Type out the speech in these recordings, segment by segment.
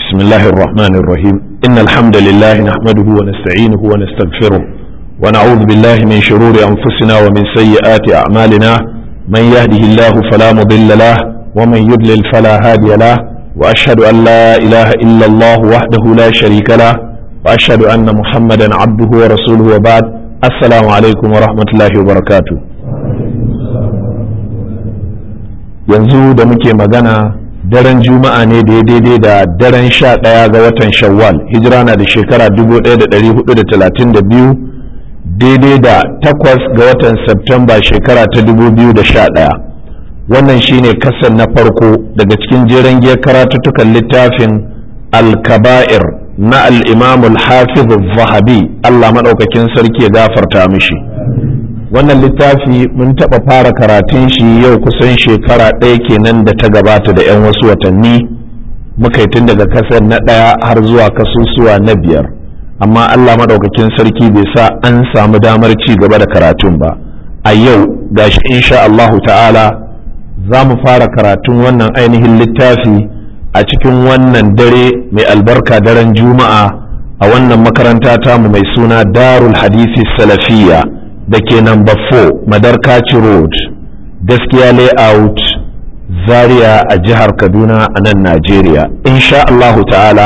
بسم الله الرحمن الرحيم إن الحمد لله نحمده ونستعينه ونستغفره ونعوذ بالله من شرور أنفسنا ومن سيئات أعمالنا من يهده الله فلا مضل له ومن يضلل فلا هادي له وأشهد أن لا إله إلا الله وحده لا شريك له وأشهد أن محمدا عبده ورسوله وبعد السلام عليكم ورحمة الله وبركاته yanzu da muke magana daren juma'a ne da ya daidai da daren sha ɗaya ga watan shawwal hijira na da shekara 1432 daidai da takwas ga watan Septemba shekara ta 2011 wannan shine kasan na farko daga cikin jeren giyar karatuttukan littafin al-kaba'ir na al-imam al-hafiz zahabi Allah maɗaukakin sarki ya gafarta mishi wannan littafi mun taɓa fara karatun shi yau kusan shekara ɗaya kenan da ta gabata da 'yan wasu watanni muka yi tun daga kasar na ɗaya har zuwa kasusuwa na biyar amma Allah maɗaukakin sarki bai sa an samu damar ci gaba da karatun ba a yau gashi insha Allahu ta'ala za mu fara karatun wannan ainihin littafi a cikin wannan dare mai albarka daren juma'a a wannan makaranta tamu mai suna darul hadisi salafiyya da ke number 4 madarkaci road gaskiya layout zaria a jihar kaduna a nan najeriya insha Allahu ta'ala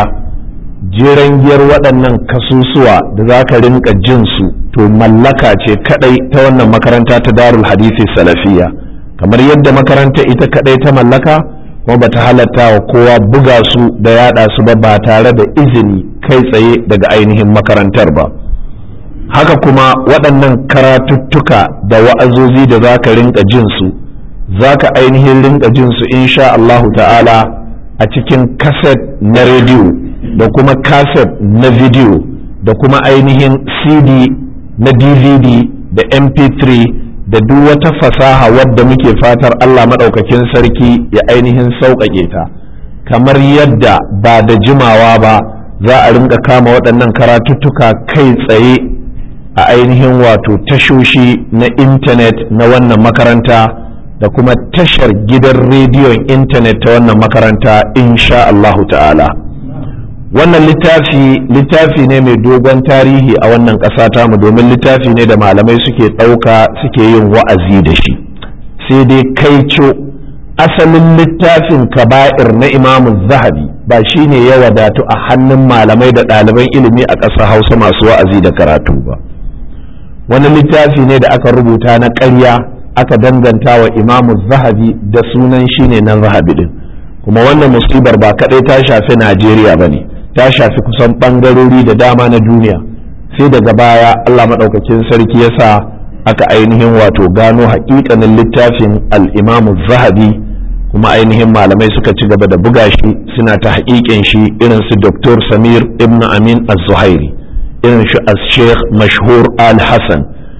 jeren giyar waɗannan kasusuwa da za ka rinka jin su to mallaka ce kadai ta wannan makaranta ta darul hadisi salafiya kamar yadda makaranta ita kadai ta mallaka kuma bata halatta wa kowa buga su da yada su ba ba tare da izini kai tsaye daga ainihin makarantar ba haka kuma waɗannan karatuttuka da wa'azozi da za ka rinka jin su za ka ainihin rinka jin su insha Allahu ta'ala a cikin kaset na rediyo da kuma kaset na video da kuma ainihin cd na dvd da mp3 da duk wata fasaha wadda muke fatar Allah maɗaukakin sarki ya ainihin sauƙaƙe ta kamar yadda ba da jimawa ba za a rinka kama waɗannan karatuttuka kai tsaye a ainihin wato tashoshi na intanet na wannan makaranta da kuma tashar gidan rediyon intanet ta wannan makaranta insha Allahu ta'ala wannan littafi littafi ne mai dogon tarihi a wannan ƙasa tamu domin littafi ne da malamai suke ɗauka suke yin wa'azi da shi sai dai kaico asalin littafin kaba'ir na imamu zahabi ba shi ne ya wadatu a hannun malamai da ɗaliban ilimi a ƙasa hausa masu wa'azi da karatu ba wani littafi ne da aka rubuta na ƙarya aka danganta wa imamu zahabi da sunan shi ne na zahabi din kuma wannan musibar ba kaɗai ta shafi najeriya ba ne ta shafi kusan ɓangarori da dama na duniya sai daga baya allah maɗaukakin sarki ya sa aka ainihin wato gano haƙiƙanin littafin al'imamu zahabi kuma ainihin malamai suka ci gaba da buga shi suna ta haƙiƙin shi irin su Dr. samir ibn amin az-zuhairi irin shi as sheikh mashhur al-hassan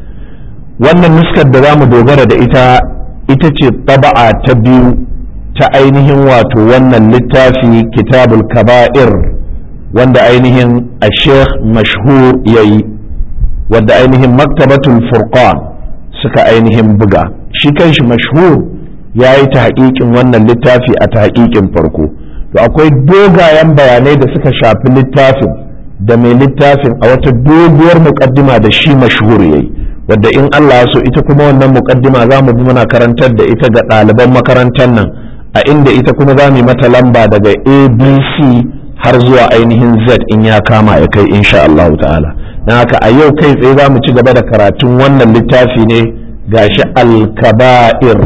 wannan nuskar da za mu dogara da ita ita ce taba'a ta biyu ta ainihin wato wannan littafi kitabul kaba'ir wanda ainihin a sheikh mashhur ya yi wadda ainihin maktabatul furqan suka ainihin buga shi kanshi mashhur ya yi ta haƙiƙin wannan littafi a ta haƙiƙin farko to akwai dogayen bayanai da suka shafi littafin da mai littafin a wata doguwar muƙaddima da shi mashhur ya yi wadda in Allah so ita kuma wannan muƙaddima za mu bi muna karantar da ita ga ɗaliban makarantar nan a inda ita kuma za mu mata lamba daga abc har zuwa ainihin z in ya kama ya kai insha Allah ta'ala na haka a yau kai tsaye za mu ci gaba da karatun wannan littafi ne gashi al-kaba'ir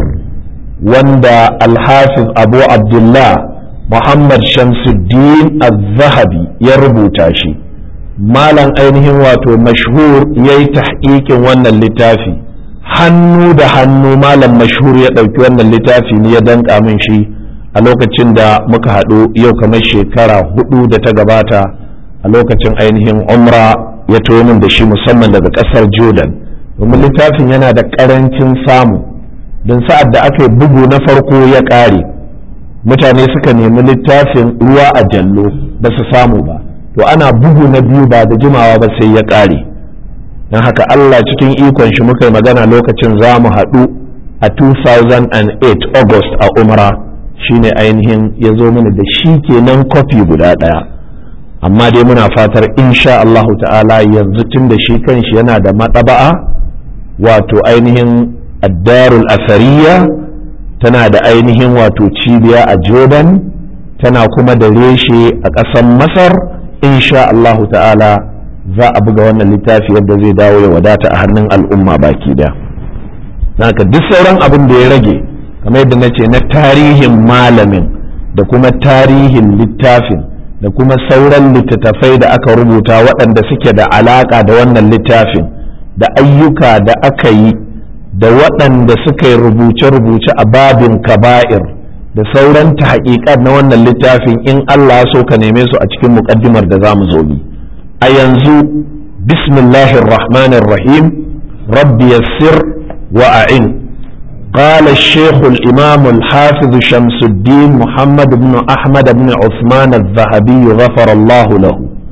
wanda al-hafiz abu abdullah muhammad shamsuddin az-zahabi ya rubuta shi malam ainihin wato mashhur ya yi tahqiqin wannan littafi hannu da hannu malam mashhur ya ɗauki wannan littafi ne ya danka min shi a lokacin da muka haɗu yau kamar shekara hudu da ta gabata a lokacin ainihin umra ya to min da shi musamman daga ƙasar jordan domin littafin yana da ƙarancin samu don sa'ad da aka yi bugu na farko ya ƙare mutane suka nemi littafin ruwa a jallo ba su samu ba to ana bugu na biyu ba da jimawa ba sai ya ƙare don haka allah cikin ikon shi muka yi magana lokacin za mu haɗu a 2008 august a umra shine ainihin ya zo mana da shi kenan kwafi guda ɗaya amma dai muna fatar insha Allahu ta'ala yanzu tun da shi kanshi yana da maɗaba'a wato ainihin addarul asariya tana da ainihin wato cibiya a jordan tana kuma da reshe a ƙasar masar insha Allahu ta'ala za a buga wannan littafi yadda zai dawo ya wadata a hannun al'umma baki da haka duk sauran abin da ya rage kamar yadda na ce na tarihin malamin da kuma tarihin littafin da kuma sauran littattafai da aka rubuta waɗanda suke da alaƙa da wannan littafin da ayyuka da aka yi da waɗanda suka yi rubuce-rubuce a babin kaba'ir da sauran ta na wannan littafin in Allah so ka neme su a cikin muƙaddimar da za mu zo bi a yanzu bismillahir rahmanir rahim rabbi yassir wa a'in قال الشيخ الإمام الحافظ شمس الدين محمد بن أحمد بن عثمان الذهبي غفر الله له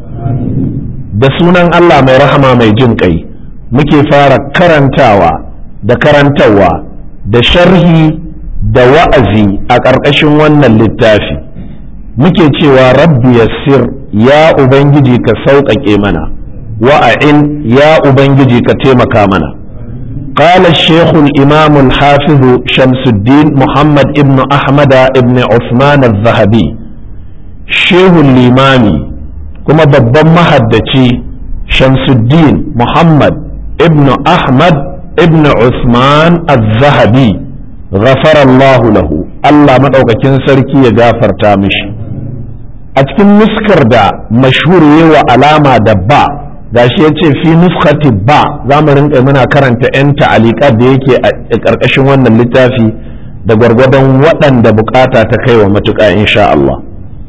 da sunan Allah mai rahama mai jin kai muke fara karantawa da karantarwa da sharhi da wa'azi a ƙarƙashin wannan littafi muke cewa rabbi yassir ya ubangiji ka sauƙaƙe mana wa'a'in ya ubangiji ka taimaka mana قال الشيخ الإمام الحافظ شمس الدين محمد ابن أحمد ابن عثمان الذهبي شيخ الإمامي كما ببن مهدتي شمس الدين محمد ابن أحمد ابن عثمان الذهبي غفر الله له الله مدعوك كنسركي يغافر تامش أتكن مسكر دا مشهور يوى علامة دبا gashi ya ce fi nuskati ba za mu rinka muna karanta 'yan ta'aliƙar da yake a ƙarƙashin wannan littafi da gwargwadon waɗanda bukata ta kai wa matuƙa insha Allah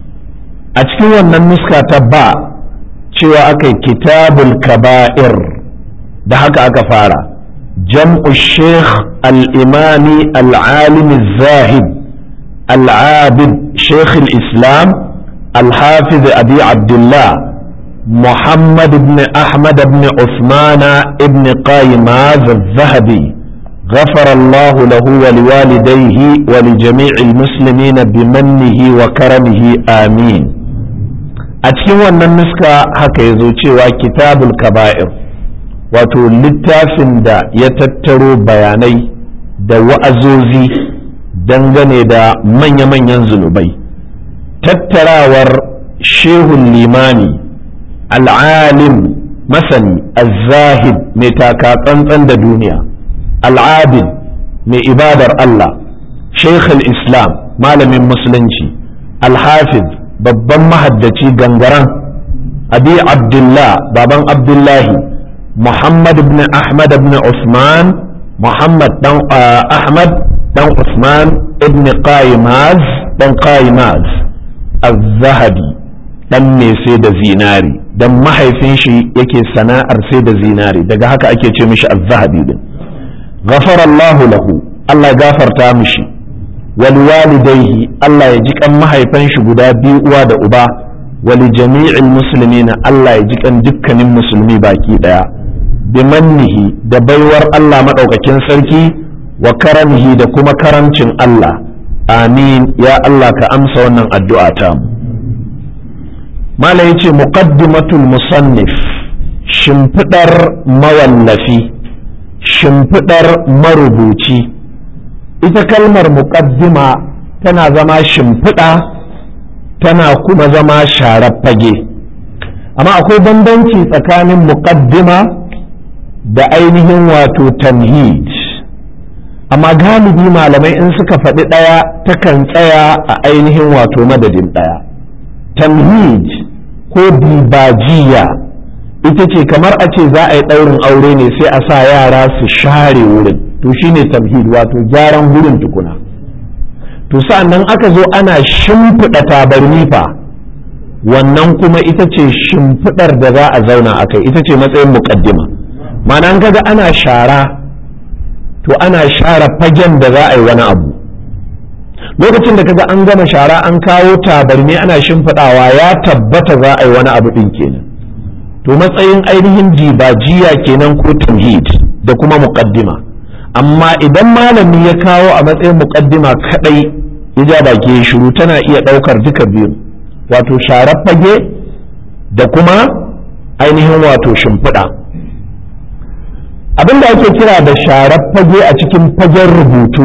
a cikin wannan nuska ta ba cewa aka yi kitabul kaba'ir da haka aka fara jam'u sheikh al-imami al-alim zahid al-abid sheikh al-islam al-hafiz abi abdullah محمد بن أحمد بن عثمان بن قايماز الذهبي غفر الله له ولوالديه ولجميع المسلمين بمنه وكرمه آمين أتكلم أن النسكة هكذا cewa kitabul kaba'ir wato littafin da ya tattaro bayanai da wa'azozi dangane da manya-manyan zunubai tattarawar shehun limani al'alim masani al-zahid mai taka tsantsan da duniya al'abid mai ibadar Allah sheikh islam malamin musulunci al-hafiz babban mahaddaci gangaren abi abdullah baban abdullahi muhammad ibn ahmad ibn usman muhammad dan ahmad dan usman ibn qaimaz dan qaimaz al-zahabi dan mai sai da zinari dan mahaifin shi yake sana'ar sai da zinari daga haka ake ce mishi az-zahabi din ghafara Allahu lahu Allah gafarta mishi wal walidayhi Allah ya ji kan mahaifan shi guda biyu uwa da uba wal jami'il muslimina Allah ya ji kan dukkanin musulmi baki daya bimannihi da baiwar Allah madaukakin sarki wa karamihi da kuma karamcin Allah amin ya Allah ka amsa wannan addu'a ta mu mala ya ce muqaddimatul musannif shimfiɗar mawallafi shimfiɗar marubuci ita kalmar muqaddima tana zama shimfiɗa tana kuma zama sharar fage amma akwai bambanci tsakanin muqaddima da ainihin wato tamhid amma galibi malamai in suka faɗi ɗaya takan tsaya a ainihin wato madadin ɗaya tamhid ko dibajiya ita ce kamar a ce za a yi ɗaurin aure ne sai a sa yara su share wurin to shine tamhid wato gyaran wurin tukuna to sa'annan aka zo ana shimfiɗa tabarni fa wannan kuma ita ce shimfiɗar da za a zauna a kai ita ce matsayin muƙaddima ma'ana an kaga ana shara to ana share fagen da za a yi wani abu lokacin da kaga an gama shara an kawo tabarni ana shimfiɗawa ya tabbata za a yi wani abu ɗin kenan to matsayin ainihin jibajiya kenan ko tamhid da kuma muqaddima amma idan malami ya kawo a matsayin muqaddima kadai ya ja baki ya shiru tana iya ɗaukar duka biyu wato sharar fage da kuma ainihin wato shimfiɗa abin da ake kira da sharar fage a cikin fagen rubutu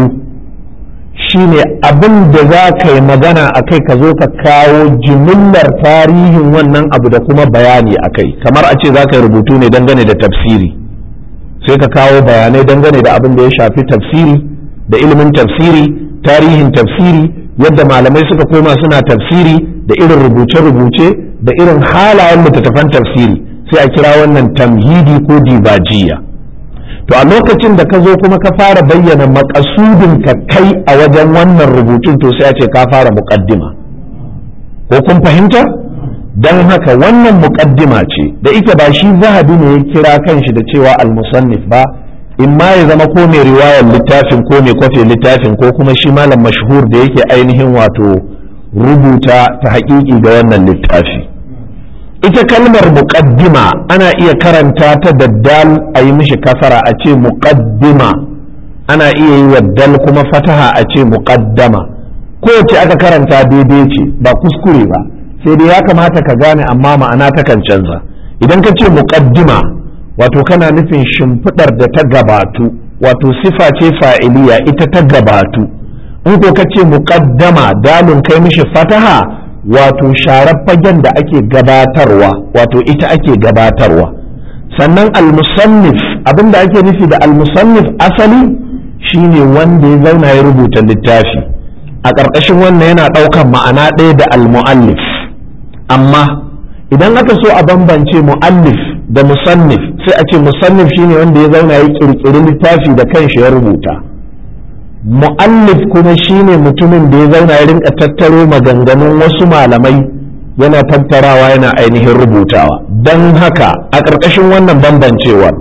shine abin da za ka yi magana a kai ka zo ka kawo jimillar tarihin wannan abu da kuma bayani a kai kamar a ce za ka yi rubutu ne dangane da tafsiri sai ka kawo bayanai dangane da abin da ya shafi tafsiri da ilimin tafsiri tarihin tafsiri yadda malamai suka koma suna tafsiri da irin rubuce-rubuce da irin halayen littattafan tafsiri sai a kira wannan tamhidi ko dibajiya to a lokacin da ka zo kuma ka fara bayyana makasudin ka kai a wajen wannan rubutun to sai a ce ka fara muƙaddima ko kun fahimta don haka wannan muƙaddima ce da ita ba shi zahabi ne ya kira kanshi da cewa al-musannif ba in ma ya zama ko mai riwayar littafin ko mai kwafe littafin ko kuma shi malam mashhur da yake ainihin wato rubuta ta haƙiƙi ga wannan littafi ita kalmar muqaddima ana iya karanta ta da dal a yi mishi kasara a ce muqaddima ana iya yi wa dal kuma fataha a ce muqaddama kowace aka karanta daidai ce ba kuskure ba sai dai ya kamata ka gane amma ma'ana takan canza idan ka ce muqaddima wato kana nufin shimfiɗar da ta gabatu wato sifa ce fa'iliya ita ta gabatu in ko ka ce muqaddama dalin kai mishi fataha wato sharar fagen da ake gabatarwa wato ita ake gabatarwa sannan almusannif abinda ake nufi da almusannif asali shine wanda ya zauna ya rubuta littafi a ƙarƙashin wannan yana ɗaukan ma'ana ɗaya da almu'allif amma idan aka so a bambance mu'allif da musannif sai a ce musannif shine wanda ya zauna ya ƙirƙiri littafi da kanshi ya rubuta mu'allif kuma shine mutumin da ya zauna ya rinka tattaro maganganun wasu malamai yana tattarawa yana ainihin rubutawa don haka a ƙarƙashin wannan bambancewar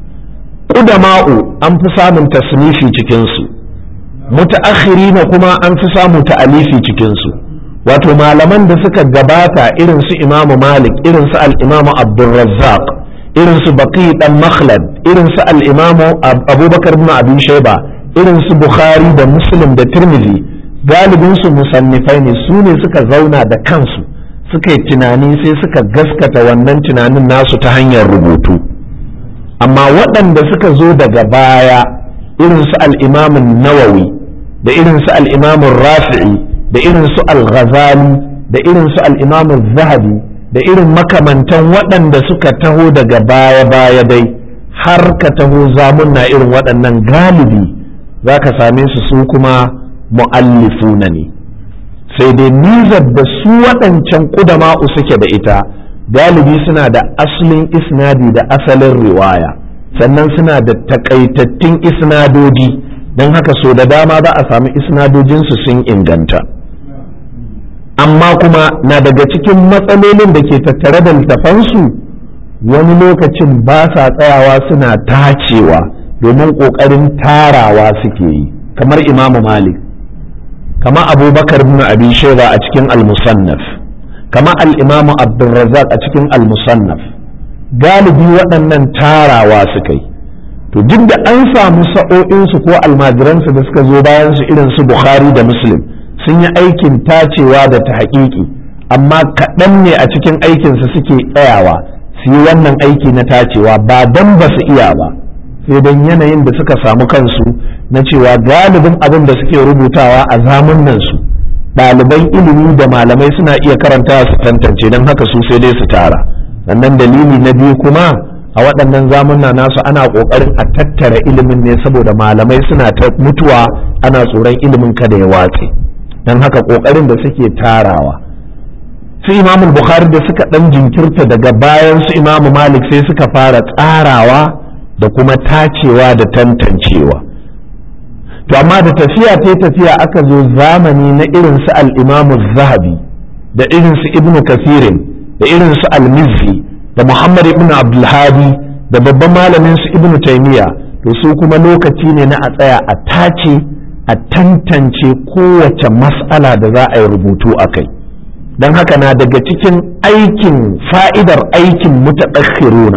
ƙudama'u an fi samun tasnifi cikinsu mutaakhirina kuma an fi samu ta'alifi cikinsu wato malaman da suka gabata irin su imamu malik irin su al-imamu abdulrazzaq irin su baqi dan makhlad irin su al-imamu abubakar ibn abi shayba irin su bukhari da muslim da tirmidhi galibin su musannifai ne su ne suka zauna da kansu suka yi tunani sai suka gaskata wannan tunanin nasu ta hanyar rubutu amma waɗanda suka zo daga baya irin su al'imamin nawawi da irin su al'imamin rafi'i da irin su al-ghazali da irin su al'imamin zahabi da irin makamantan waɗanda suka taho daga baya-baya dai har ka taho zamunna irin waɗannan galibi za ka same su su kuma mu'allifuna ne sai dai nizar da su waɗancan ƙudama'u suke da ita galibi suna da asalin isnadi da asalin riwaya sannan suna da takaitattun isnadodi don haka so da dama za a sami isnadojinsu sun inganta amma kuma na daga cikin matsalolin da ke tattare da littafansu wani lokacin ba sa tsayawa suna tacewa domin ƙoƙarin tarawa suke yi kamar imamu malik kama abubakar bin abi shaiba a cikin al-musannaf kama al-imamu abdulrazak a cikin al-musannaf galibi waɗannan tarawa suka yi to duk da an samu sa'o'insu ko almajiransu da suka zo bayan su irin su bukhari da muslim sun yi aikin tacewa da ta haƙiƙi amma kaɗan ne a cikin aikinsu suke tsayawa su yi wannan aiki na tacewa ba don ba su iya ba sai don yanayin da suka samu kansu na cewa galibin abin da suke rubutawa a zamunan su ɗaliban ilimi da malamai suna iya karanta su tantance don haka su sai dai su tara sannan dalili na biyu kuma a waɗannan zamunna nasu ana ƙoƙarin a tattara ilimin ne saboda malamai suna ta mutuwa ana tsoron ilimin kada ya watse don haka ƙoƙarin da suke tarawa su imamul bukhari da suka ɗan jinkirta daga bayan su imamu malik sai suka fara tsarawa da kuma tacewa da tantancewa to amma da tafiya ta tafiya aka zo zamani na irin su al-imamu zahabi da irin su ibnu kasirin da irin su al-mizzi da muhammad ibn abdulhadi da babban malamin su ibnu taimiya to su kuma lokaci ne na a tsaya a tace a tantance kowace mas'ala da za a yi rubutu a kai don haka na daga cikin aikin fa'idar aikin mutaakhiruna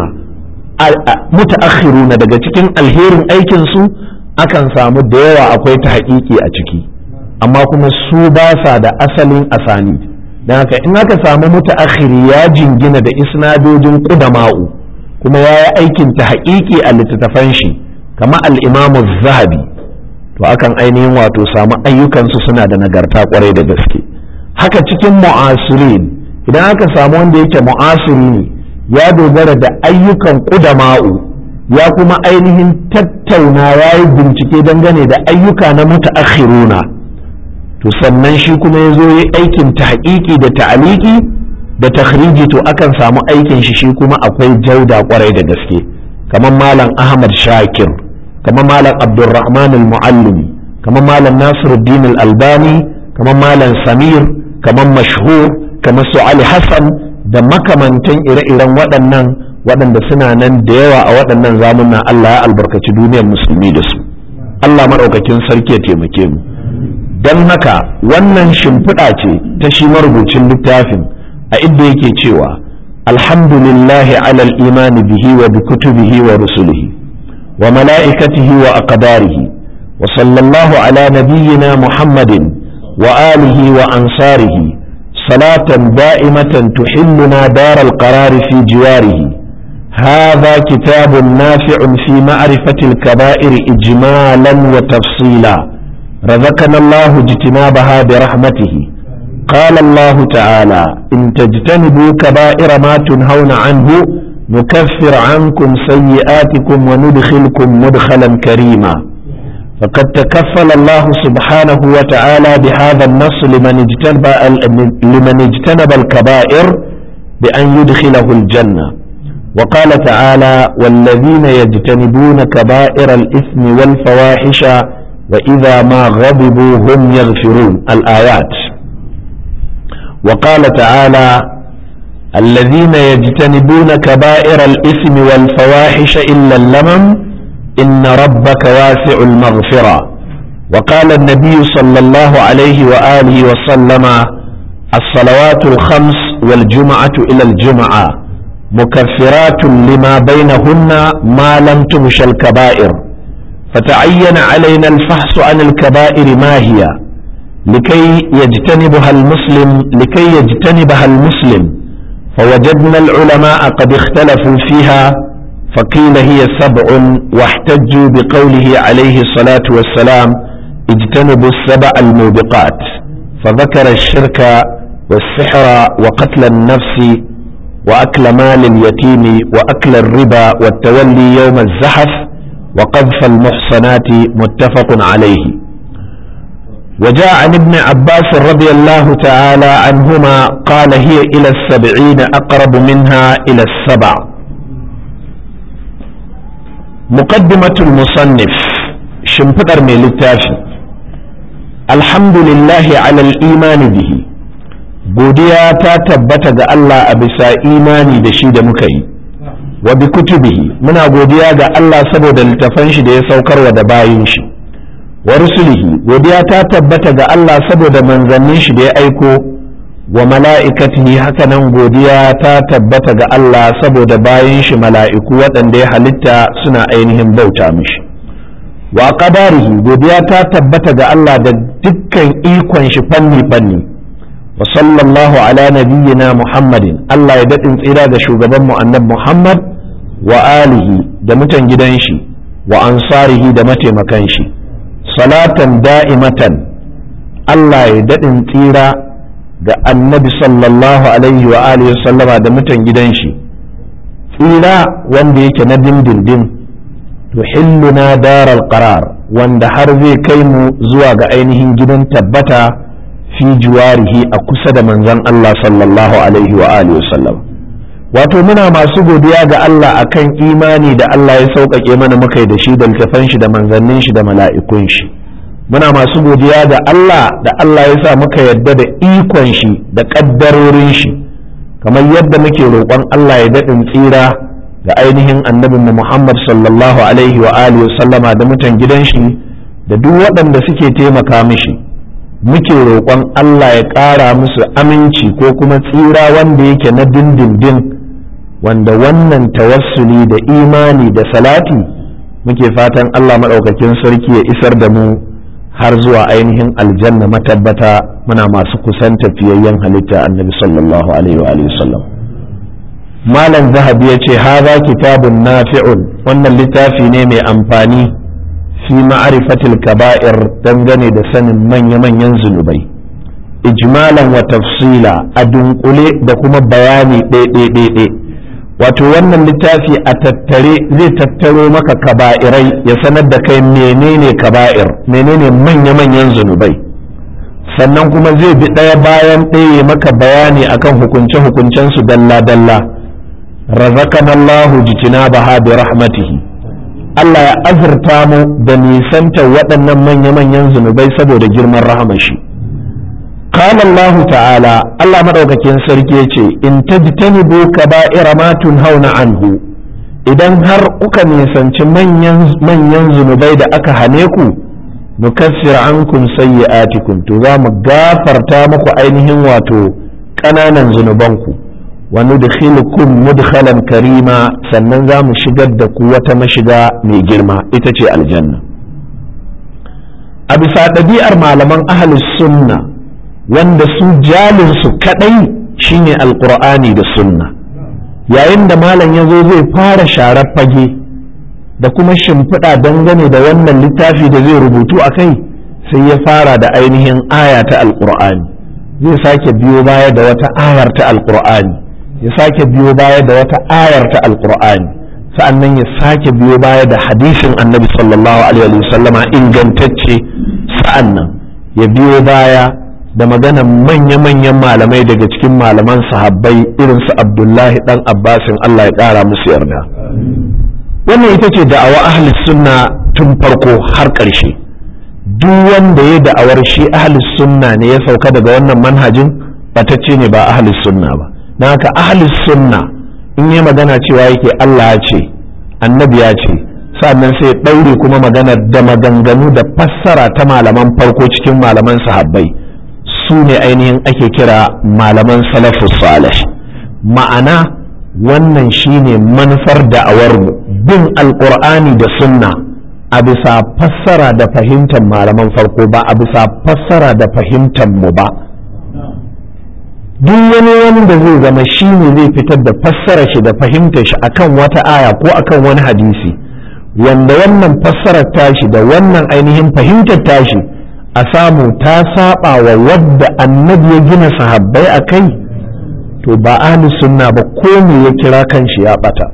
mutaakhiruna daga cikin alherin aikin su akan samu da yawa akwai ta haƙiƙi a ciki amma kuma su ba sa da asalin asani don haka in aka samu mutaakhiri ya jingina da isnadojin ƙudama'u kuma ya yi aikin ta haƙiƙi a littattafan shi kama al'imamu zahabi to akan ainihin wato samu ayyukansu suna da nagarta kwarai da gaske haka cikin mu'asirin idan aka samu wanda yake mu'asiri ne ya dogara da ayyukan ƙudama'u ya kuma ainihin tattauna ya yi bincike dangane da ayyuka na mutaakhiruna to sannan shi kuma ya zo yi aikin tahqiqi da ta'aliki da takhriji to akan samu aikin shi shi kuma akwai jauda kwarai da gaske kamar malam ahmad shakir kamar malam abdulrahman al-muallimi kamar malam nasiruddin al-albani kamar malam samir kamar mashhur kamar su ali hassan da makamantan ire-iren waɗannan waɗanda suna nan da yawa a waɗannan zamunan Allah ya albarkaci duniyar musulmi da su Allah maɗaukakin sarki ya taimake mu don haka wannan shimfiɗa ce ta shi marubucin littafin a inda yake cewa alhamdulillahi alal imani bihi wa bi kutubihi wa rusulihi wa mala'ikatihi wa aqdarihi wa sallallahu ala nabiyyina muhammadin wa alihi wa ansarihi salatan da'imatan tuhilluna daral qarari fi jiwarihi هذا كتاب نافع في معرفة الكبائر إجمالا وتفصيلا رزقنا الله اجتنابها برحمته قال الله تعالى إن تجتنبوا كبائر ما تنهون عنه نكفر عنكم سيئاتكم وندخلكم مدخلا كريما فقد تكفل الله سبحانه وتعالى بهذا النص لمن اجتنب لمن اجتنب الكبائر بأن يدخله الجنة وقال تعالى والذين يجتنبون كبائر الإثم والفواحش وإذا ما غضبوا هم يغفرون الآيات وقال تعالى الذين يجتنبون كبائر الإثم والفواحش إلا اللمم إن ربك واسع المغفرة وقال النبي صلى الله عليه وآله وسلم الصلوات الخمس والجمعة إلى الجمعة مكفرات لما بينهن ما لم تمش الكبائر فتعين علينا الفحص عن الكبائر ما هي لكي يجتنبها المسلم لكي يجتنبها المسلم فوجدنا العلماء قد اختلفوا فيها فقيل هي سبع واحتجوا بقوله عليه الصلاة والسلام اجتنبوا السبع الموبقات فذكر الشرك والسحر وقتل النفس وأكل مال اليتيم وأكل الربا والتولي يوم الزحف وقذف المحصنات متفق عليه وجاء عن ابن عباس رضي الله تعالى عنهما قال هي إلى السبعين أقرب منها إلى السبع مقدمة المصنف شمفقر من للتافي الحمد لله على الإيمان به godiya ta tabbata ga Allah a bisa imani da shi da muka yi wa bi kutubihi muna godiya ga Allah saboda littafan shi da ya saukarwa da bayin shi wa rusulihi godiya ta tabbata ga Allah saboda manzannin shi da ya aiko wa mala'ikatihi hakanan godiya ta tabbata ga Allah saboda bayin shi mala'iku waɗanda ya halitta suna ainihin bauta mishi wa qadarihi godiya ta tabbata ga Allah da dukkan ikon shi fanni fanni wa sallallahu ala nabiyyina muhammadin Allah ya daɗin tsira da shugaban mu annab muhammad wa alihi da mutan gidan shi wa ansarihi da mataimakan shi salatan da'imatan Allah ya daɗin tsira ga annabi sallallahu alaihi wa alihi sallama da mutan gidan shi tsira wanda yake na dindindin tuhilluna daral qarar wanda har zai kai mu zuwa ga ainihin gidan tabbata fi juwarihi a kusa da manzon Allah sallallahu alaihi wa alihi sallam wato muna masu godiya ga Allah akan imani da Allah ya sauƙaƙe mana muka da shi da littafan shi da manzannin shi da mala'ikun shi muna masu godiya ga Allah da Allah ya sa muka yadda da ikon shi da ƙaddarorin shi kamar yadda muke roƙon Allah ya daɗin tsira ga ainihin annabin mu Muhammad sallallahu alaihi wa alihi sallama da mutan gidan shi da duk waɗanda suke taimaka mishi muke roƙon Allah ya ƙara musu aminci ko kuma tsira wanda yake na dindindin wanda wannan tawassuli da imani da salati muke fatan Allah maɗaukakin sarki ya isar da mu har zuwa ainihin aljanna matabbata muna masu kusan tafiyayyen halitta annabi sallallahu alaihi wa sallam malam zahabi ya ce haza kitabun nafi'un wannan littafi ne mai amfani fi ma'arifatil kaba'ir dangane da sanin manya-manyan zunubai ijmalan wa tafsila a dunkule da kuma bayani ɗaiɗaiɗaiɗai wato wannan littafi a tattare zai tattaro maka kaba'irai ya sanar da kai menene kaba'ir menene manya-manyan zunubai sannan kuma zai bi ɗaya bayan ɗaya maka bayani akan hukunce-hukuncen su dalla-dalla razaqana Allahu jitinabaha bi rahmatihi Allah ya azurta mu da nisanta waɗannan manya-manyan zunubai saboda girman rahamashi قال الله تعالى الله مدaukakin sarki yace in tajtanibu kaba'ira ma tunhauna anhu idan har kuka nisanci manyan manyan zunubai da aka hane ku nukaffir ankum sayyi'atikum to za mu gafarta muku ainihin wato ƙananan zunubanku wa nudkhilukum mudkhalan karima sannan za mu shigar da ku wata mashiga mai girma ita ce aljanna a bisa ɗabi'ar malaman ahlus sunna wanda su jalinsu kadai shine alkur'ani da sunna yayin da malam ya zo zai fara sharar fage da kuma shimfiɗa dangane da wannan littafi da zai rubutu a kai sai ya fara da ainihin aya ta alkur'ani zai sake biyo baya da wata ayar ta alkur'ani ya sake biyo baya da wata ayar ta alkur'ani sa'annan ya sake biyo baya da hadisin annabi sallallahu alaihi wasallama ingantacce sa'annan ya biyo baya da maganan manya-manyan malamai daga cikin malaman sahabbai irin su abdullahi dan abbasin Allah ya ƙara musu yarda wannan ita ce da'awa ahli sunna tun farko har ƙarshe duk wanda ya da'awar shi ahli sunna ne ya sauka daga wannan manhajin batacce ne ba ahli sunna ba na haka ahli sunna in yi magana cewa yake Allah ya ce annabi ya ce sannan sai ɗaure kuma magana da maganganu da fassara ta malaman farko cikin malaman sahabbai su ne ainihin ake kira malaman salafus salih ma'ana wannan shine manufar da'awarmu bin alkur'ani da sunna a bisa fassara da fahimtar malaman farko ba a bisa fassara da fahimtar mu ba duk wani wanda zai zama shi ne zai fitar da fassara shi da fahimtar shi akan wata aya ko akan wani hadisi wanda wannan fassarar tashi da wannan ainihin fahimtar tashi a samu ta saba wa wadda annabi ya gina sahabbai a kai to ba ahli sunna ba ko me ya kira kanshi ya bata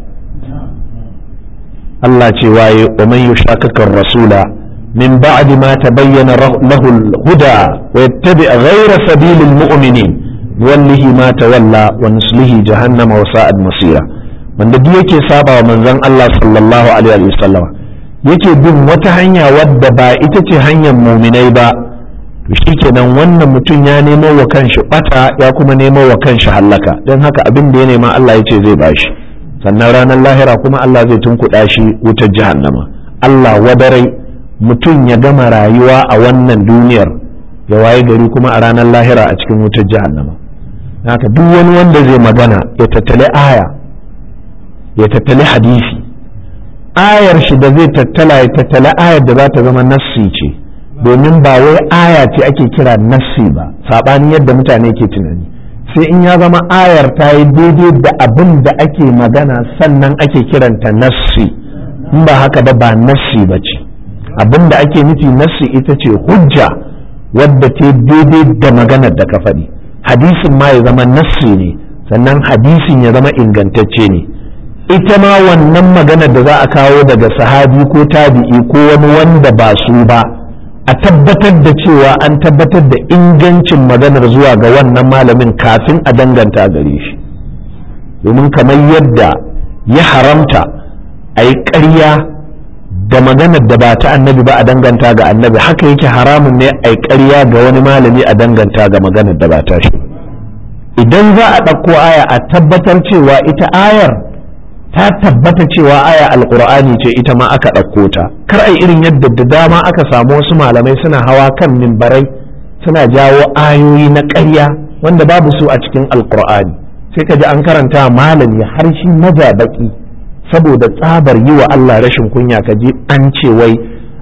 Allah ce waye wa man yushakakar rasula min ba'di ma tabayyana lahu al-huda wa yattabi ghayra sabilil mu'minin wallahi ma tawalla wa nuslihi jahannama wa sa'ad masira wanda duk yake saba wa manzon Allah sallallahu alaihi wa sallam yake bin wata hanya wadda ba ita ce hanyar muminai ba to shikenan wannan mutum ya nemo wa kanshi bata ya kuma nemo wa kanshi hallaka don haka abin da ya nema Allah ya ce zai bashi sannan ranar lahira kuma Allah zai tunkuɗa shi wutar jahannama Allah wadarai mutum ya gama rayuwa a wannan duniyar ya waye gari kuma a ranar lahira a cikin wutar jahannama haka duk wani wanda zai magana ya tattali aya ya tattali hadisi ayar shi da zai tattala ya tattala ayar da za ta zama nassi ce domin ba wai aya ce ake kira nassi ba saɓani yadda mutane ke tunani sai in ya zama ayar ta yi daidai da abin da ake magana sannan ake kiranta nassi in ba haka ba ba nassi ba ce abin da ake nufi nassi ita ce hujja wadda ta daidai da maganar da ka faɗi hadisin ma ya zama nassi ne sannan hadisin ya zama ingantacce ne ita ma wannan maganar da za a kawo daga sahabi ko tabi'i ko wani wanda ba su ba a tabbatar da cewa an tabbatar da ingancin maganar zuwa ga wannan malamin kafin a danganta gare shi domin kamar yadda ya haramta a yi ƙarya da maganar da ba ta annabi ba a danganta ga annabi haka yake haramun ne a yi ƙarya ga wani malami a danganta ga maganar da ba ta shi idan za a ɗauko aya a tabbatar cewa ita ayar ta tabbata cewa aya alkur'ani ce ita ma aka ɗauko ta kar ai irin yadda da dama aka samu wasu malamai suna hawa kan mimbarai suna jawo ayoyi na ƙarya wanda babu su a cikin alkur'ani sai ka ji an karanta malami har shi maja baki saboda tsabar yi wa Allah rashin kunya ka ji an ce wai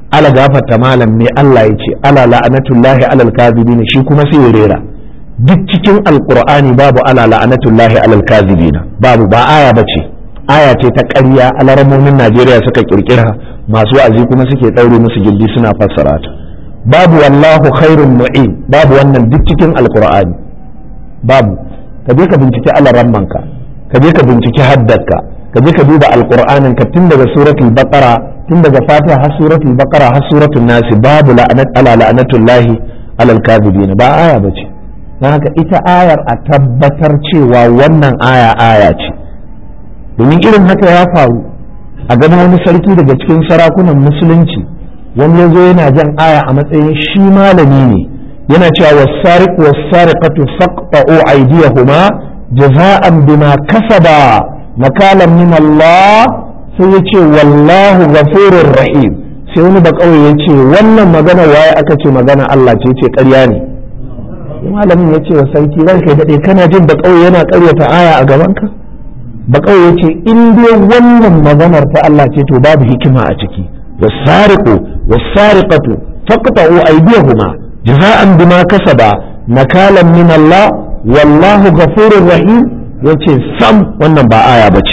ala gafarta malam me Allah ya ce ala la'anatullahi alal kadhibin shi kuma sai ya rera duk cikin alqur'ani babu ala la'anatullahi alal kadhibin babu ba aya bace aya ce ta ƙarya alaramomin Najeriya suka kirkira masu wa'azi kuma suke ɗaure musu gildi suna fassara ta babu wallahu khairun mu'in babu wannan duk cikin alqur'ani babu ka je ka binciki alarammanka ka je ka binciki haddarka ka je ka duba alqur'anin ka tun daga suratul baqara tun daga fatiha har suratul baqara har suratul nas babu la'anat ala la'natullahi alal kadhibin ba aya bace dan haka ita ayar a tabbatar cewa wannan aya aya ce domin irin haka ya faru a ganin wani sarki daga cikin sarakunan musulunci wani ya zo yana jan aya a matsayin shi malami ne yana cewa wasariq wasariqatu faqta'u aydiyahuma jaza'an bima kasaba nakalan min Allah sai ya ce wallahu ghafurur rahim sai wani ba kawai ya ce wannan magana waye aka ce magana Allah ce ce ƙarya ne malamin ya ce wa sarki ranka daɗe kana jin ba kawai yana ƙaryata aya a gabanka ba kawai ya ce in dai wannan maganar ta Allah ce to babu hikima a ciki wasariqu wasariqatu faqta'u aydiyahuma jaza'an bima kasaba nakalan min Allah wallahu ghafurur rahim yace sam wannan ba aya bace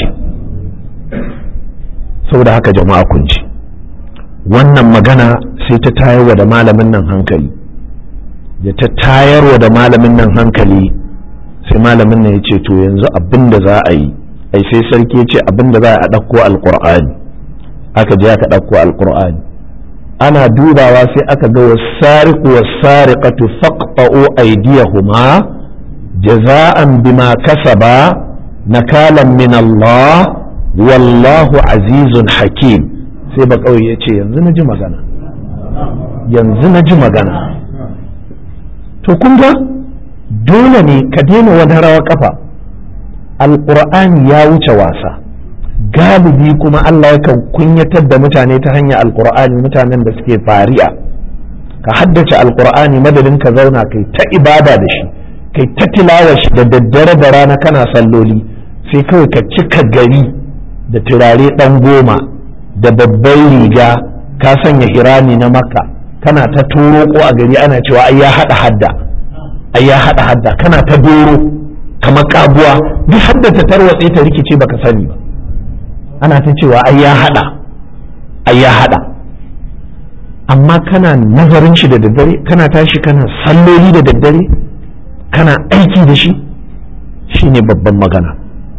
saboda haka jama'a kun ji wannan magana sai ta tayarwa da malamin nan hankali da ta tayarwa da malamin nan hankali sai malamin nan ya ce to yanzu abin da za a yi ai sai sarki ya ce abin da za a ɗauko alƙur'ani aka je aka ɗauko alƙur'ani ana dubawa sai aka ga wasariqu wasariqatu faqta'u aydiyahuma jaza'an bima kasaba nakalan min Allah wallahu azizun hakim sai ba kawai ya ce yanzu na ji magana yanzu na ji magana to kun ga dole ne ka daina wani rawa kafa alƙur'ani ya wuce wasa galibi kuma Allah yakan kunyatar da mutane ta hanyar alƙur'ani mutanen da suke fari'a ka haddace alƙur'ani madadin ka zauna kai ta ibada da shi kai ta tilawa shi da daddare da rana kana salloli sai kawai ka cika gari da turare ɗan goma da babban riga ka sanya hirani na makka kana ta turo ko a gari ana cewa ai ya haɗa hadda ai ya haɗa hadda kana ta doro kamar kabuwa duk hadda ta tarwatse ta rikice baka sani ba ana ta cewa ai ya haɗa ai ya haɗa amma kana nazarin shi da daddare kana tashi kana salloli da daddare kana aiki da shi shine babban magana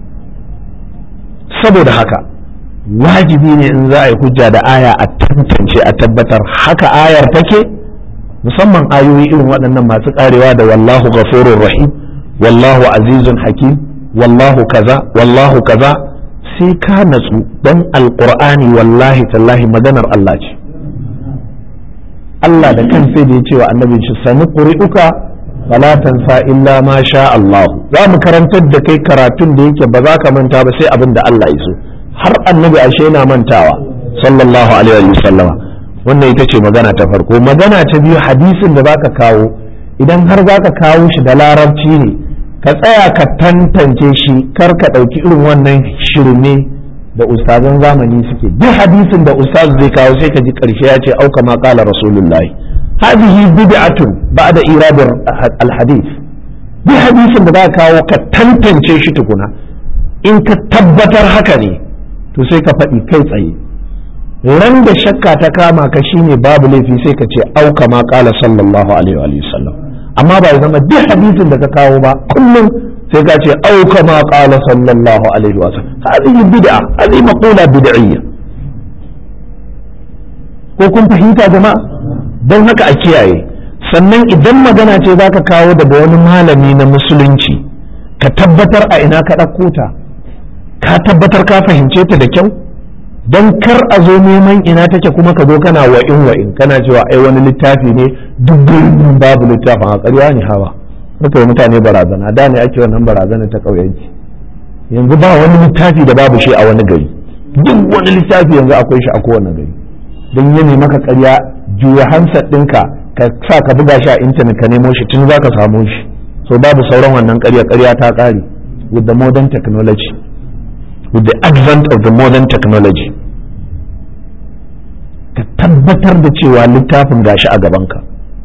saboda haka wajibi ne in za a yi hujja da aya a tantance a tabbatar haka ayar take musamman ayoyi irin waɗannan masu karewa da wallahu ghafurur rahim wallahu azizun hakim wallahu kaza wallahu kaza sai ka natsu dan alqur'ani wallahi tallahi maganar Allah ce Allah da kan sai da ya ce wa annabin shi sani ƙuri'uka fala tansa illa ma sha Allah za mu karantar da kai karatun da yake ba za ka manta ba sai abin da Allah ya so har annabi ashe yana mantawa sallallahu alaihi wa sallama wannan ita ce magana ta farko magana ta biyu hadisin da zaka kawo idan har zaka kawo shi da larabci ne ka tsaya ka tantance shi kar ka ɗauki irin wannan shirme da ustazan zamani suke duk hadisin da ustaz zai kawo sai ka ji ƙarshe ya ce auka ma qala rasulullahi hadhihi bid'atun ba'da irad al-hadith duk hadisin da zaka kawo ka tantance shi tukuna in ka tabbatar haka ne to sai ka faɗi kai tsaye ran da shakka ta kama ka shine babu laifi sai ka ce auka ma qala sallallahu alaihi wa sallam amma ba ya zama duk hadisin da ka kawo ba kullum sai ka ce auka ma qala sallallahu alaihi wa sallam hadhihi bid'a hadhihi maqula bid'iyya ko kun fahimta jama'a don haka a kiyaye sannan idan magana ce zaka kawo daga wani malami na musulunci ka tabbatar a ina ka ɗauko ta ka tabbatar ka fahimce ta da kyau don kar a zo neman ina take kuma ka zo kana wa'in wa'in kana cewa ai wani littafi ne duk gurin babu littafin a ƙarya ne hawa muka yi mutane barazana da ne ake wannan barazana ta ƙauyenci yanzu ba wani littafi da babu shi a wani gari duk wani littafi yanzu akwai shi a kowane gari don yi maka ƙarya juya hansar ɗinka ka sa ka buga shi a intanet ka nemo shi tun za ka samu shi so babu sauran wannan ƙarya ƙarya ta ƙare with the modern technology with the advent of the modern technology ka tabbatar da cewa littafin gashi a gabanka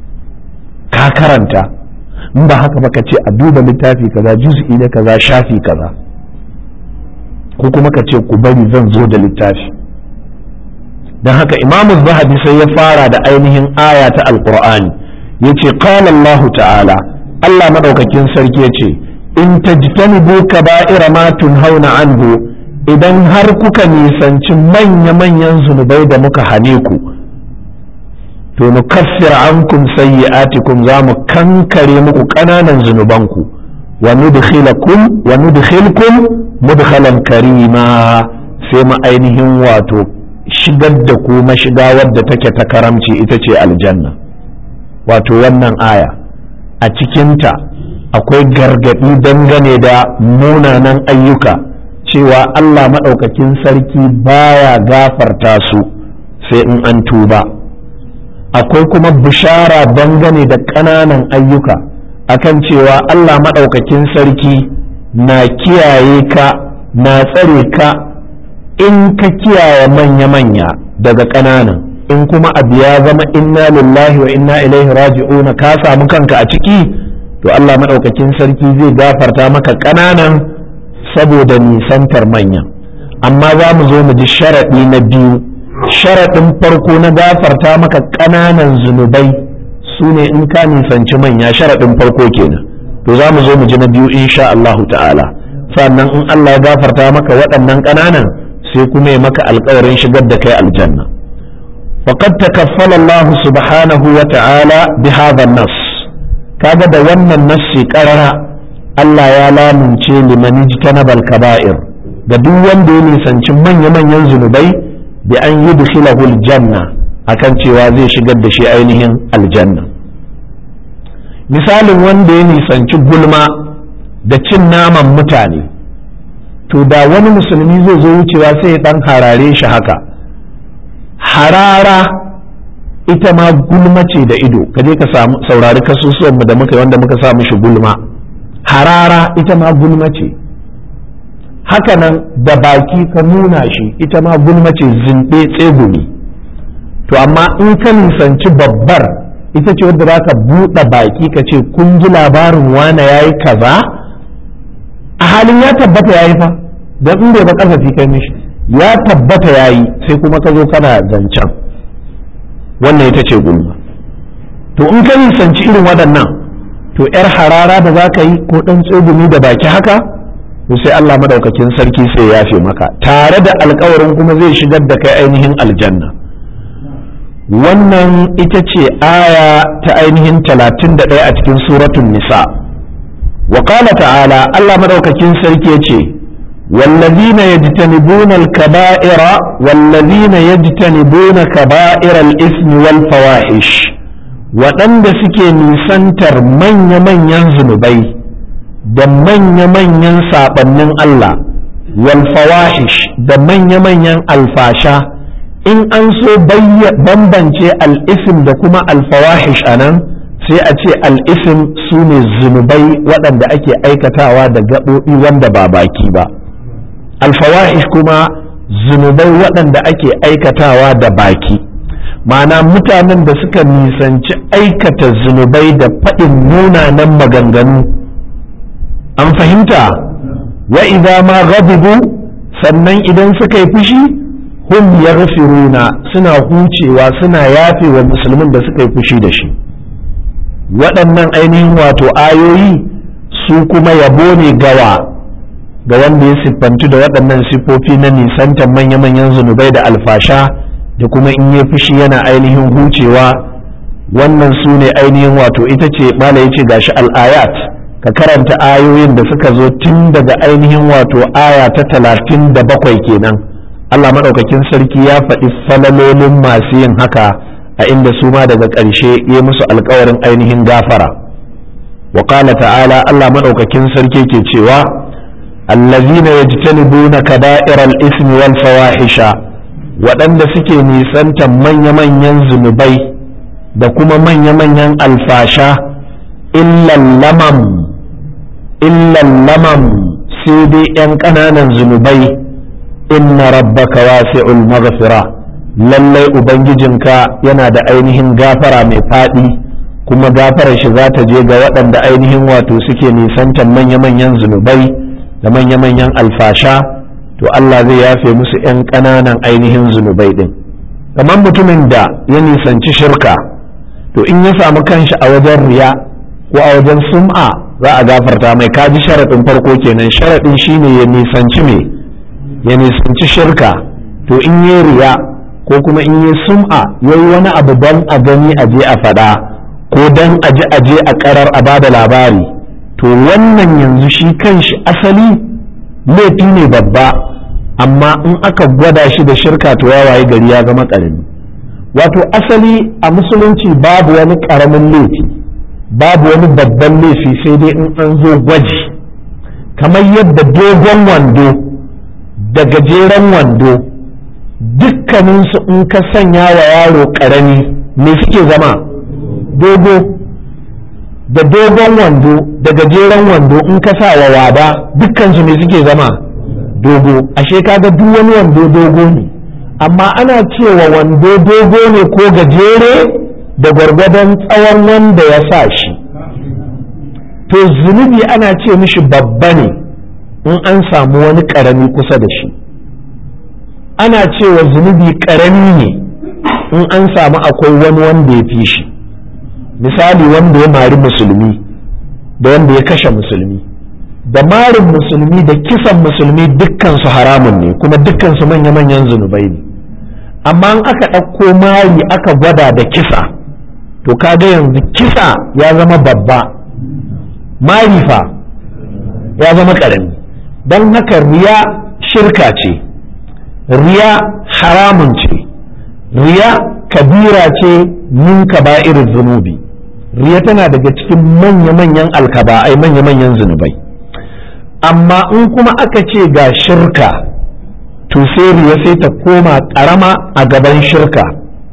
ka karanta in ba haka ba ka ce a duba littafi kaza juz'i na kaza shafi kaza ko kuma ka ce ku bari zan zo da littafi don haka imamu zahabi sai ya fara da ainihin aya ta alkur'ani ya ce qala allahu ta'ala allah maɗaukakin sarki ya ce in tajtanibu kaba'ira ma tunhauna anhu idan har kuka nisanci manya-manyan zunubai da muka hane ku to nukaffir ankum sayyi'atikum za mu kankare muku ƙananan zunubanku wa nudkhilakum wa nudkhilkum mudkhalan karima sai mu ainihin wato shigar da ku mashiga wadda take ta karamci ita ce aljanna wato wannan aya a cikinta akwai gargaɗi dangane da munanan ayyuka cewa Allah maɗaukakin sarki baya gafarta su sai in an tuba akwai kuma bishara dangane da ƙananan ayyuka akan cewa Allah maɗaukakin sarki na kiyaye ka na tsare ka in ka kiyaye manya-manya daga ƙananan in kuma abu ya zama inna lillahi wa inna ilaihi raji'una ka samu kanka a ciki to Allah maɗaukakin sarki zai gafarta maka ƙananan saboda nisantar manya amma za mu zo mu ji sharaɗi na biyu sharaɗin farko na gafarta maka ƙananan zunubai su ne in ka nisanci manya sharaɗin farko kenan to za mu zo mu ji na biyu insha Allah ta'ala sannan in Allah ya gafarta maka waɗannan ƙananan sai kuma ya maka alƙawarin shigar da kai aljanna faqad takaffala Allah subhanahu wa ta'ala bi hadha nas kaga da wannan nassi qarara Allah ya lamunce liman ijtanabal kaba'ir ga duk wanda ya nisanci manya-manyan zunubai bi an yudkhilahu aljanna akan cewa zai shigar da shi ainihin aljanna misalin wanda ya nisanci gulma da cin naman mutane to da wani musulmi zai zo wucewa sai ya dan harare shi haka harara ita ma gulma ce da ido ka je ka samu saurari kasusuwan da muka wanda muka sa mishi gulma harara ita ma gulma ce hakanan da baki ka nuna shi ita ma gulma ce zinɗe tsegumi to amma in ka nisanci babbar ita ce wadda za ka buɗe baki ka ce kun ji labarin wane ya yi kaza a halin ya tabbata ya yi fa don in bai ba ƙarfafi kai mishi ya tabbata ya yi sai kuma ka zo kana zancen wannan ita ce gulma to in ka nisanci irin waɗannan to 'yar harara da za ka yi ko ɗan tsegumi da baki haka to sai Allah madaukakin sarki sai ya yafe maka tare da alkawarin kuma zai shigar da kai ainihin aljanna wannan ita ce aya ta ainihin talatin da ɗaya a cikin suratun nisa wa ta'ala Allah madaukakin sarki ya ce والذين يجتنبون الكبائر والذين يجتنبون كبائر الإثم والفواحش waɗanda suke nisantar manya-manyan zunubai da manya-manyan saɓannin Allah wal fawahish da manya-manyan alfasha in an so bambance al'isim da kuma alfawahish a nan sai a ce al'isim su ne zunubai waɗanda ake aikatawa da gaɓoɓi wanda ba baki ba alfawahish kuma zunubai waɗanda ake aikatawa da baki ma'ana mutanen da suka nisanci aikata zunubai da faɗin munanan maganganu an fahimta wa idza ma ghadibu sannan idan suka yi fushi hum yaghfiruna suna hucewa suna yafe wa musulmin da suka yi fushi da shi waɗannan ainihin wato ayoyi su kuma yabo ne gawa ga wanda ya siffantu da waɗannan siffofi na nisantar manya-manyan zunubai da alfasha da kuma in ya fushi yana ainihin hucewa wannan su ne ainihin wato ita ce mala ya ce gashi al'ayat ka karanta ayoyin da suka zo tun daga ainihin wato aya ta talatin da bakwai kenan Allah maɗaukakin sarki ya faɗi falalolin masu yin haka a inda su ma daga ƙarshe ya musu alkawarin ainihin gafara wa ta'ala Allah maɗaukakin sarki ke cewa allazina yajtanibuna kaba'iral ismi wal fawahisha waɗanda suke nisantar manya-manyan zunubai da kuma manya-manyan alfasha illan lamam illan lamam sai dai 'yan ƙananan zunubai inna rabbaka wasi'ul maghfira lallai ubangijinka yana da ainihin gafara mai faɗi kuma gafarar shi za ta je ga waɗanda ainihin wato suke nisantar manya-manyan zunubai da manya-manyan alfasha to Allah zai yafe musu 'yan ƙananan ainihin zunubai ɗin kamar mutumin da ya nisanci shirka to in ya samu kanshi a wajen riya ko a wajen sum'a za a gafarta mai kaji sharaɗin farko kenan sharaɗin shine ya nisanci me ya nisanci shirka to in yi riya ko kuma in yi sum'a ya yi wani abu don a gani a je a faɗa ko don a ji a je a ƙarar a bada labari to wannan yanzu shi kanshi asali laifi ne babba amma in aka gwada shi da shirka to ya waye gari ya zama ƙarami wato asali a musulunci babu wani ƙaramin laifi babu wani babban laifi sai dai in an zo gwaji kamar yadda dogon wando da gajeren wando dukkaninsu in ka sanya wa yaro ƙarami me suke zama dogo da dogon wando da gajeren wando in ka sa wa wada dukkansu me suke zama dogo ashe kaga duk wani wando dogo ne amma ana cewa wando dogo ne ko gajere da gwargwadon tsawon wanda ya sa shi to zunubi ana ce mishi babba ne in an samu wani ƙarami kusa da shi ana cewa zunubi ƙarami ne in an samu akwai wani wanda ya fi shi misali wanda ya mari musulmi da wanda ya kashe musulmi da marin musulmi da kisan musulmi dukkansu haramun ne kuma dukkansu manya-manyan zunubai ne amma in aka ɗauko mari aka gwada da kisa to kaga yanzu kisa ya zama babba mari fa ya zama ƙarami don haka riya shirka ce riya haramun ce riya kabira ce min irin zunubi riya tana daga cikin manya-manyan alkaba'ai manya-manyan zunubai amma in kuma aka ce ga shirka to sai riya sai ta koma ƙarama a gaban shirka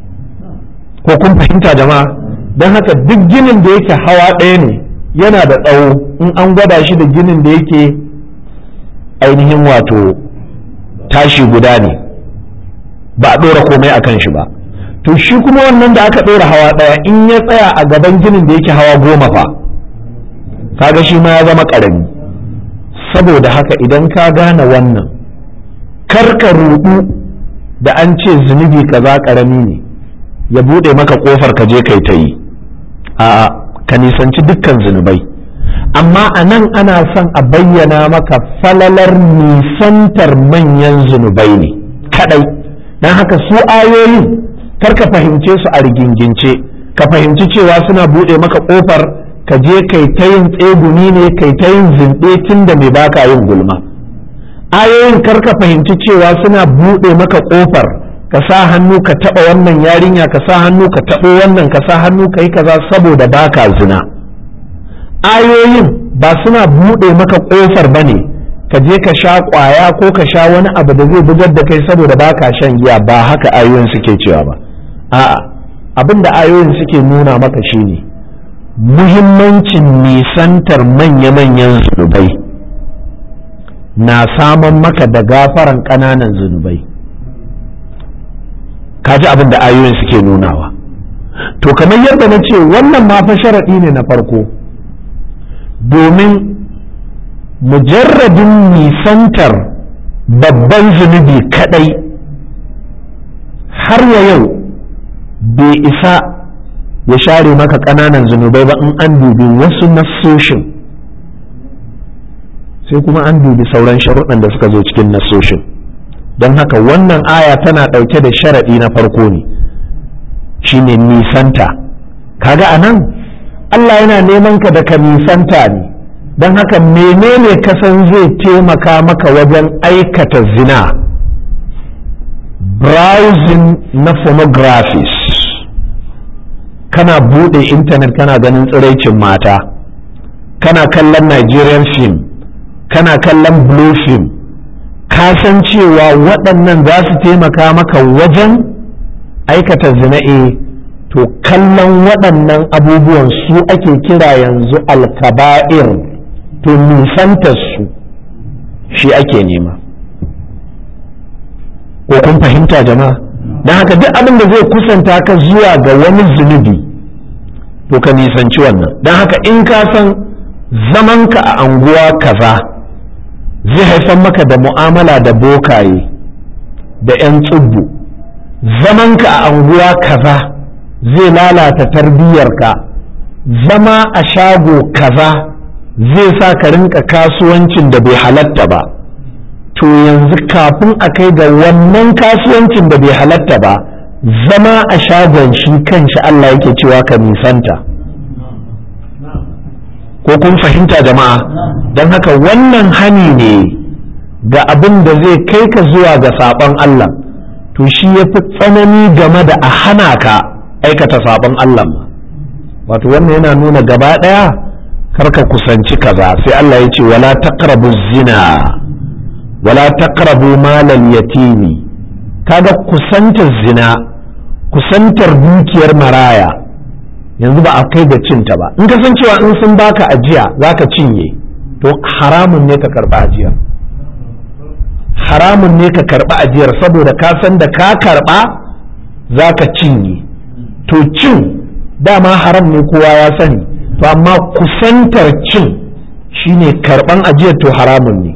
ko kun fahimta jama'a don haka duk ginin da yake hawa ɗaya ne yana da tsawo in an gwada shi da ginin da yake ainihin wato tashi guda ne ba a ɗora komai a kan shi ba to shi kuma wannan da aka ɗora hawa ɗaya in ya tsaya a gaban ginin da yake hawa goma fa kaga shi ma ya zama ƙarami saboda haka idan ka gane wannan karka rudu da an ce zunubi kaza ƙarami ne ya buɗe maka ƙofar ka je kai ta yi a ka nisanci dukkan zunubai amma a nan ana son a bayyana maka falalar nisantar manyan zunubai ne kadai don haka su ayoyin kar ka fahimce su a rigingince ka fahimci cewa suna buɗe maka ƙofar ka je kai ta yin tsegumi ne kai ta yin zinɗe tun da mai baka yin gulma ayoyin kar ka fahimci cewa suna buɗe maka ƙofar ka sa hannu ka taɓa wannan yarinya ka sa hannu ka taɓo wannan ka sa hannu ka yi kaza saboda baka zina ayoyin ba suna buɗe maka ƙofar ba ne ka je ka sha ƙwaya ko ka sha wani abu da zai bugar da kai saboda baka shan giya ba haka ayoyin suke cewa ba a'a abin da ayoyin suke nuna maka shine muhimmancin nisantar manya-manyan zunubai na saman maka da gafaran ƙananan zunubai kaji abin da ayoyin suke nunawa to kamar yadda na ce wannan ma fa sharaɗi ne na farko domin mujarradin nisantar babban zunubi kadai har ya yau bai isa ya share maka ƙananan zunubai ba in an dubi wasu nassoshin sai kuma an dubi sauran sharuɗan da suka zo cikin nassoshin don haka wannan aya tana ɗauke da sharaɗi na farko ne shine nisanta kaga a nan Allah yana neman ka da ka nisanta ne don haka menene kasan zai taimaka maka wajen aikata zina browsing na phonographies kana bude intanet kana ganin tsiraicin mata kana kallon nigerian film kana kallon blue film ka san cewa waɗannan za su taimaka maka wajen aikata zina e to kallon waɗannan abubuwan su ake kira yanzu alkaba'ir to nisantar su shi ake nema ko kun fahimta jama'a don haka duk abin da zai kusanta ka zuwa ga wani zunubi to ka nisanci wannan don haka in ka san zamanka a anguwa kaza zai haifar maka da mu'amala da bokaye da 'yan tsubbu zamanka a anguwa kaza zai lalata tarbiyyarka zama a shago kaza zai sa ka rinka kasuwancin da bai halatta ba to yanzu kafin a kai ga wannan kasuwancin da bai halatta ba zama a shagon shi kanshi Allah yake cewa ka nisanta ko kun fahimta jama'a don haka wannan hani ne ga abin da zai kai ka zuwa ga saɓon Allah to shi ya fi tsanani game da a hana ka aikata saɓon Allah wato wannan yana nuna gaba ɗaya karka kusanci kaza sai Allah ya ce wala taqrabu zina wala taqrabu malal yatimi kaga kusantar zina kusantar dukiyar maraya yanzu ba a kai ga cinta ba in ka san cewa in sun baka ajiya zaka cinye to haramun ne ka karba ajiyar haramun ne ka karba ajiyar saboda ka san da ka karba zaka cinye to cin dama haram ne kowa ya sani to amma kusantar cin shine karban ajiyar to haramun ne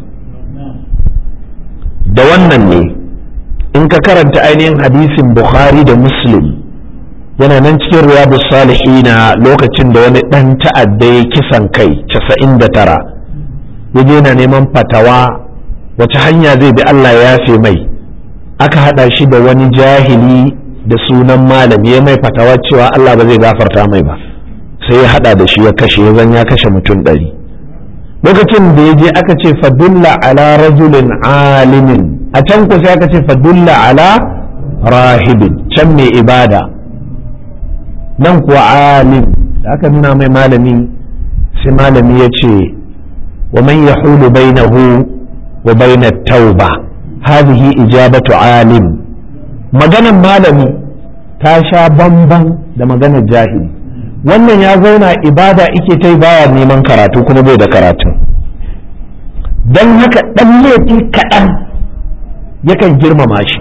da wannan ne in ka karanta ainihin hadisin bukhari da muslim yana nan cikin riyadu salihina lokacin da wani ɗan ta'adda ya kisan kai casa'in da tara yaje yana neman fatawa wace hanya zai bi Allah ya yafe mai aka haɗa shi da wani jahili da sunan malami ya mai fatawa cewa Allah ba zai gafarta mai ba sai ya haɗa da shi ya kashe ya zan ya kashe mutum ɗari lokacin da ya je aka ce fadulla ala rajulin alimin a can ku sai aka ce fadulla ala rahibin can mai ibada nan kuwa alim da aka nuna mai malami sai malami ya ce wa man yahulu bainahu wa baina tauba hadhihi ijabatu alim maganan malami ta sha bamban da maganar jahili wannan ya zauna ibada ike ta baya neman karatu kuma bai da karatu don haka ɗan laifi kaɗan yakan girmama shi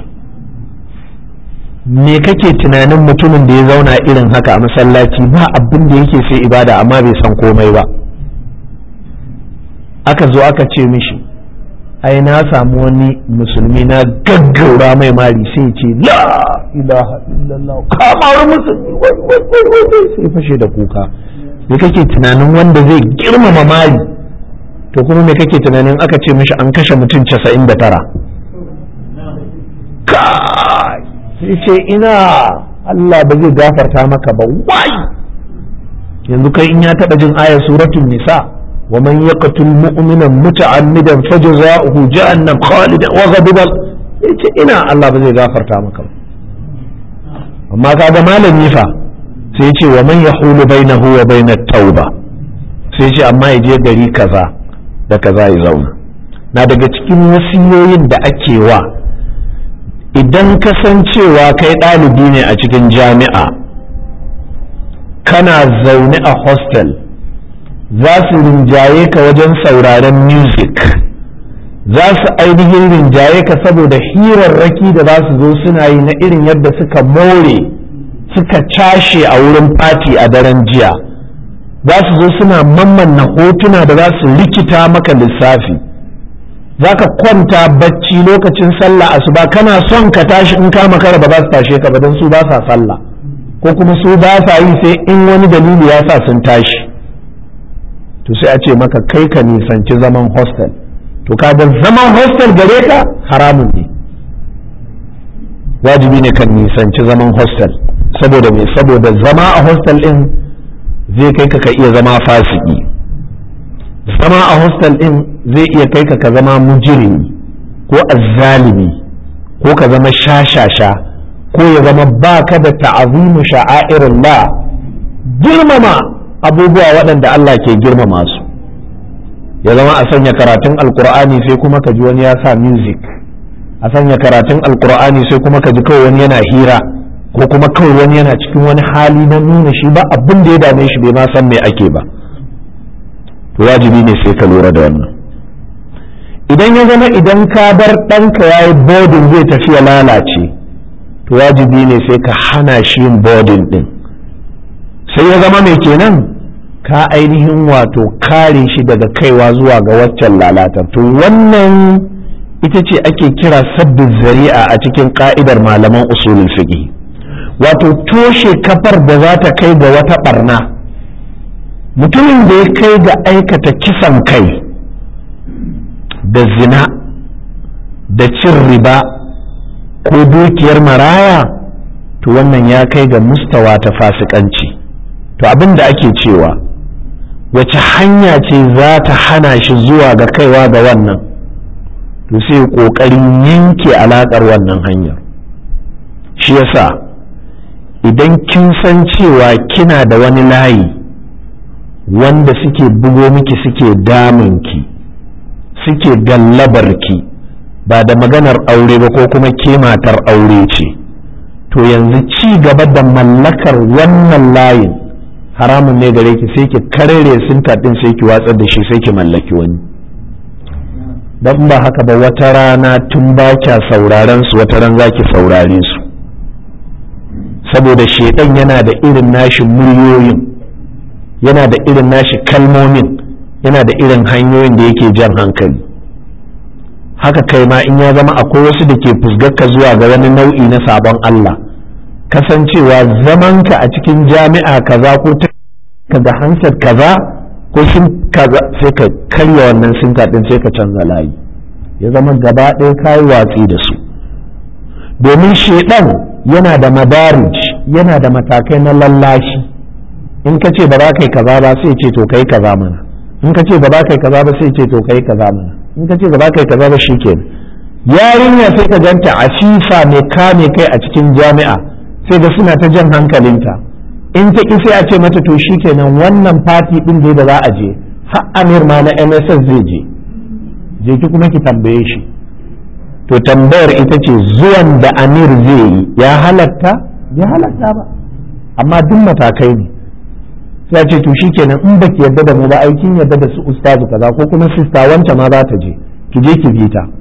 me kake tunanin mutumin da ya zauna irin haka a masallaci ba abin da yake sai ibada amma bai san komai ba aka zo aka ce mishi ai na samu wani musulmi na gaggaura mai mari sai ce la ilaha illallah kamar musulmi wai wai wai wai sai fashe da kuka me kake tunanin wanda zai girmama mari to kuma me kake tunanin aka ce mishi an kashe mutum casa'in da tara kai sai ce ina Allah ba zai gafarta maka ba wai yanzu kai in ya taɓa jin ayar suratul nisa wa man yaqtul mu'mina muta'ammidan fajza'uhu jahannam khalidan wa ghadiba yace ina Allah ba zai gafarta maka ba amma kaga malami fa sai ce wa man yahulu bainahu wa bainat tauba sai ce amma ya je gari kaza da kaza ya zauna na daga cikin wasiyoyin da ake wa idan kasancewa kai ɗalibi ne a cikin jami'a kana zaune a hostel za su rinjaye ka wajen sauraren music za su ainihin rinjaye ka saboda hirarraki da za su zo suna yi na irin yadda suka more suka cashe a wurin fati a daren jiya za su zo suna mammanna hotuna da za su rikita maka lissafi za ka kwanta bacci lokacin sallah asuba kana son ka tashi in kama kara ba za su tashe ka ba don su ba sa sallah ko kuma su ba sa yi sai in wani dalili ya sa sun tashi to sai a ce maka kai ka nisanci zaman hostel to kaga zaman hostel gare ka haramun ne wajibi ne kan nisanci zaman hostel saboda me saboda zama a hostel din zai kai ka ka iya zama fasiki zama a hostel din zai iya kai ka ka zama mujirimi ko azzalimi ko ka zama shashasha ko ya zama baka da ta'azimu sha'airillah girmama abubuwa waɗanda Allah ke girmama su ya zama a sanya karatun alkur'ani sai kuma ka ji wani ya sa music a sanya karatun alkur'ani sai kuma ka ji kawai wani yana hira ko kuma kawai wani yana cikin wani hali na nuna shi ba abin da ya dame shi bai ma san me ake ba to wajibi ne sai ka lura da wannan idan ya zama idan ka bar ɗanka ya yi bodin zai tafi ya lalace to wajibi ne sai ka hana shi yin boarding din sai ya zama mai kenan ka ainihin wato kare shi daga kaiwa zuwa ga waccan lalatar to wannan ita ce ake kira sabbin zari'a a cikin ka'idar malaman usulul fiqh wato toshe kafar da za ta kai ga wata barna mutumin da ya kai ga aikata kisan kai da zina da cin riba ko dukiyar maraya to wannan ya kai ga mustawa ta fasikanci to abin da ake cewa wace hanya ce za ta hana shi zuwa ga kaiwa ga wannan to sai ƙoƙarin yanke alaƙar wannan hanyar shi yasa idan kin san cewa kina da wani layi wanda suke bugo miki suke damunki suke gallabarki ba da maganar aure ba ko kuma ke matar aure ce to yanzu ci gaba da mallakar wannan layin haramun ne gare ki sai ki karere sinta din sai ki watsar da shi sai ki mallaki wani don ba haka ba wata rana tun ba kya sauraren su wata ran za ki saurare su saboda shedan yana da irin nashi muryoyin yana da irin nashi kalmomin yana da irin hanyoyin da yake jan hankali haka kai ma in ya zama akwai wasu da ke fusgarka zuwa ga wani nau'i na sabon Allah kasancewa zamanka a cikin jami'a kaza ko ta kaga hansar kaza ko sun kaza sai ka karya wannan sinka din sai ka canza layi ya zama gaba ɗaya kayi watsi da su domin shedan yana da madarij yana da matakai na lallashi in ka ce ba za ka yi kaza ba sai ce to kai kaza mana in ka ce ba za ka yi kaza ba sai ce to kai kaza mana in ka ce ba za ka yi kaza ba shikenan yarinya sai ka ganta afifa mai kame kai a cikin jami'a sai ga suna ta jan hankalinta in ta ki sai a ce mata to shikenan wannan fati din da da za a je har amir ma na MSS zai je je ki kuma ki tambaye shi to tambayar ita ce zuwan da amir zai yi ya halatta ya halatta ba amma duk matakai ne sai ce to shikenan in baki yadda da mu ba aikin yadda da su ustazu kaza ko kuma sista wancan ma za ta je ki je ki bi ta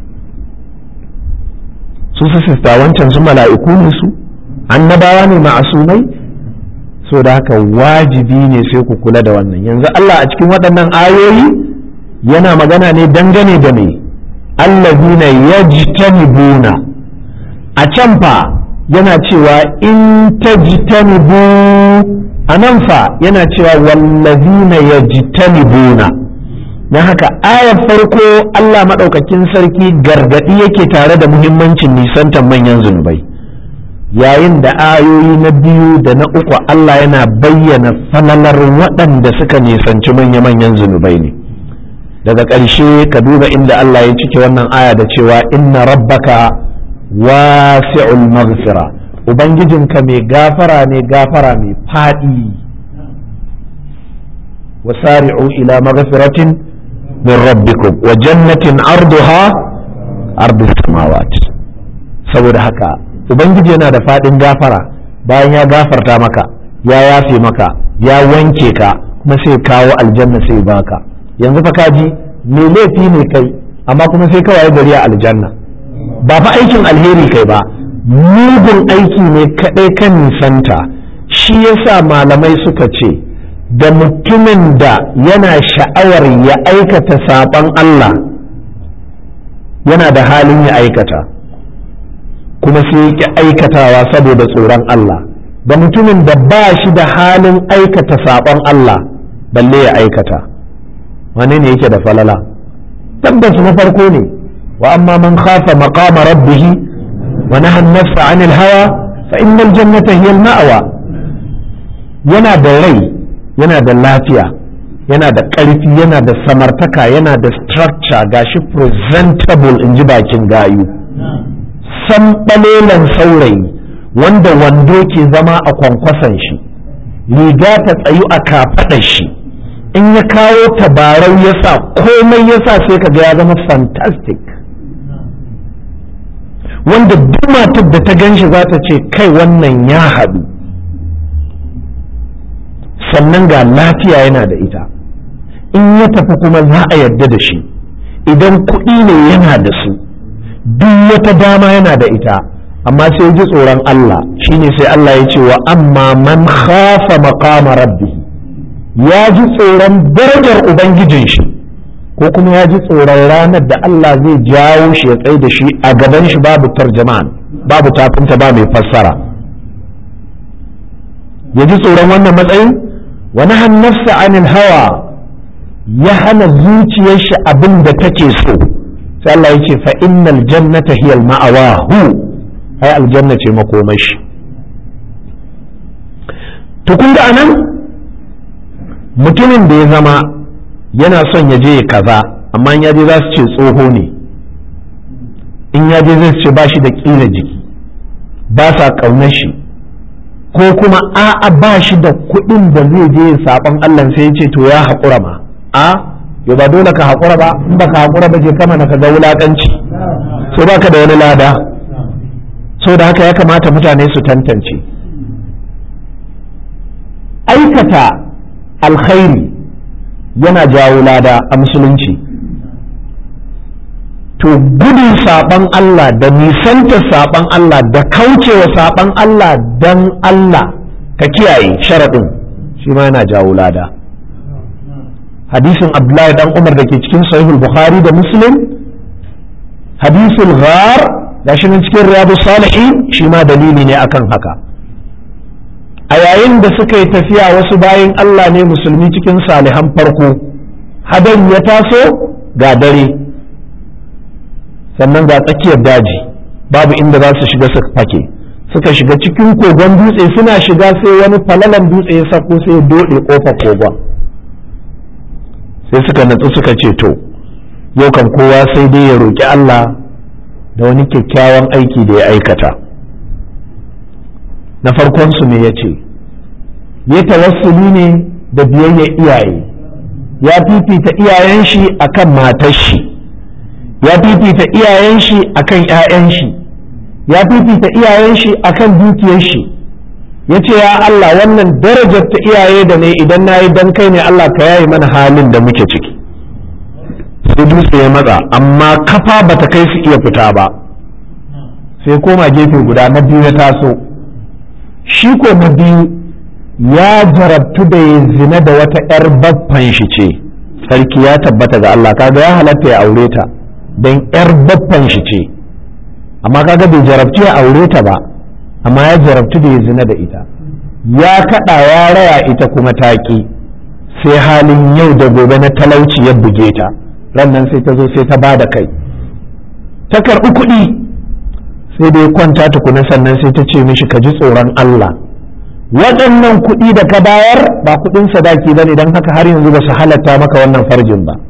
su su sista wancan su mala'iku ne su annabawa ne ma'asumai so da haka wajibi ne sai ku kula da wannan yanzu Allah a cikin waɗannan ayoyi yana magana ne dangane da me allazina yajtanibuna a can fa yana cewa in tajtanibu a nan fa yana cewa wallazina yajtanibuna don haka ayar farko Allah maɗaukakin sarki gargaɗi yake tare da muhimmancin nisantar manyan zunubai yayin da ayoyi na biyu da na uku Allah yana bayyana falalar waɗanda suka nisanci manya-manyan zunubai ne daga ƙarshe ka duba inda Allah ya cike wannan aya da cewa inna rabbaka wasi'ul maghfira ubangijinka mai gafara ne gafara mai faɗi wasari'u ila maghfiratin min rabbikum wa jannatin arduha ardu samawat saboda haka ubangiji yana da faɗin gafara bayan ya gafarta maka ya yafe maka ya wanke ka kuma sai kawo aljanna sai baka yanzu fa kaji me laifi ne kai amma kuma sai kawai gari a aljanna ba fa aikin alheri kai ba mugun aiki ne kaɗai kan nisanta shi yasa malamai suka ce da mutumin da yana sha'awar ya aikata saɓon Allah yana da halin ya aikata kuma sai yake aikatawa saboda tsoron Allah da mutumin da ba shi da halin aikata saɓon Allah balle ya aikata wane ne yake da falala tabbas na farko ne wa amma man khafa maqama rabbihi wa naha an-nafsa 'anil hawa fa innal jannata hiya al-ma'wa yana da rai yana da lafiya yana da ƙarfi yana da samartaka yana da structure gashi presentable in ji bakin gayu san ɓalelan saurayi wanda wando ke zama a kwankwason shi riga ta tsayu a kafaɗar shi in ya kawo tabarau ya sa komai ya sa sai kaga ya zama fantastic wanda duk matar da ta gan shi za ta ce kai wannan ya haɗu sannan ga lafiya yana da ita in ya tafi kuma za a yarda da shi idan kuɗi ne yana da su duk wata dama yana da ita amma sai ji tsoron Allah shine sai Allah ya ce wa amma man khafa maqama rabbi ya ji tsoron darajar ubangijin shi ko kuma ya ji tsoron ranar da Allah zai jawo shi ya tsaye da shi a gaban shi babu tarjaman babu tafinta ba mai fassara ya ji tsoron wannan matsayin wa nahan nafsa anil hawa ya hana zuciyar shi abin da take so sai Allah ya ce fa innal jannata hiya al-ma'awa hu ai aljanna ce makomashi to kun ga anan mutumin da ya zama yana son ya je ya kaza amma in ya je za su ce tsoho ne in ya je zai ce ba shi da ƙila jiki ba sa ƙaunar shi ko kuma a'a ba shi da kuɗin da zai je ya saɓon Allah sai ya ce to ya haƙura ma a yau ba dole ka haƙura ba in ba ka haƙura ba je kama na ka ga wulaƙanci so ba ka da wani lada so da haka ya kamata mutane su tantance aikata alkhairi yana jawo lada a musulunci to gudun saɓan Allah da nisanta saɓan Allah da kaucewa saɓan Allah don Allah ka kiyaye sharaɗin shi ma yana jawo lada hadisin abdullahi dan umar da ke cikin sahihul bukhari da muslim hadisul ghar ga shi cikin riyadu salihin shi ma dalili ne akan haka a yayin da suka yi tafiya wasu bayan Allah ne musulmi cikin salihan farko hadan ya taso ga dare sannan ga tsakiyar daji babu inda za su shiga su fake suka shiga cikin kogon dutse suna shiga sai wani falalan dutse ya sako sai ya dode kofar kogon sai suka natsu suka ce to yau kan kowa sai dai ya roki Allah da wani kyakkyawan aiki da ya aikata na farkonsu me ya ce ya tawassuli ne da biyayya iyaye ya fifita iyayen shi akan matar shi ya fifita iyayen shi akan 'ya'yan shi ya fifita iyayen shi akan dukiyar shi ya ce ya Allah wannan darajar ta iyaye da ne idan na yi don kai ne Allah ka yayi mana halin da muke ciki sai dutse ya matsa amma kafa bata kai su iya fita ba sai koma gefe guda na biyu ya taso shi ko na biyu ya jarabtu da ya zina da wata 'yar baffan shi ce sarki ya tabbata ga Allah kaga ya halatta ya aure ta don 'yar baffan shi ce amma kaga bai jarabtu ya aure ta ba amma ya jarabtu da ya zina da ita ya kaɗa ya raya ita kuma taƙi sai halin yau da gobe na talauci ya buge ta rannan sai ta zo sai ta ba da kai ta karɓi kuɗi sai dai kwanta tukuna sannan sai ta ce mishi ka ji tsoron Allah waɗannan kuɗi da ka bayar ba kuɗin sadaki ba ne don haka har yanzu ba su halatta maka wannan farjin ba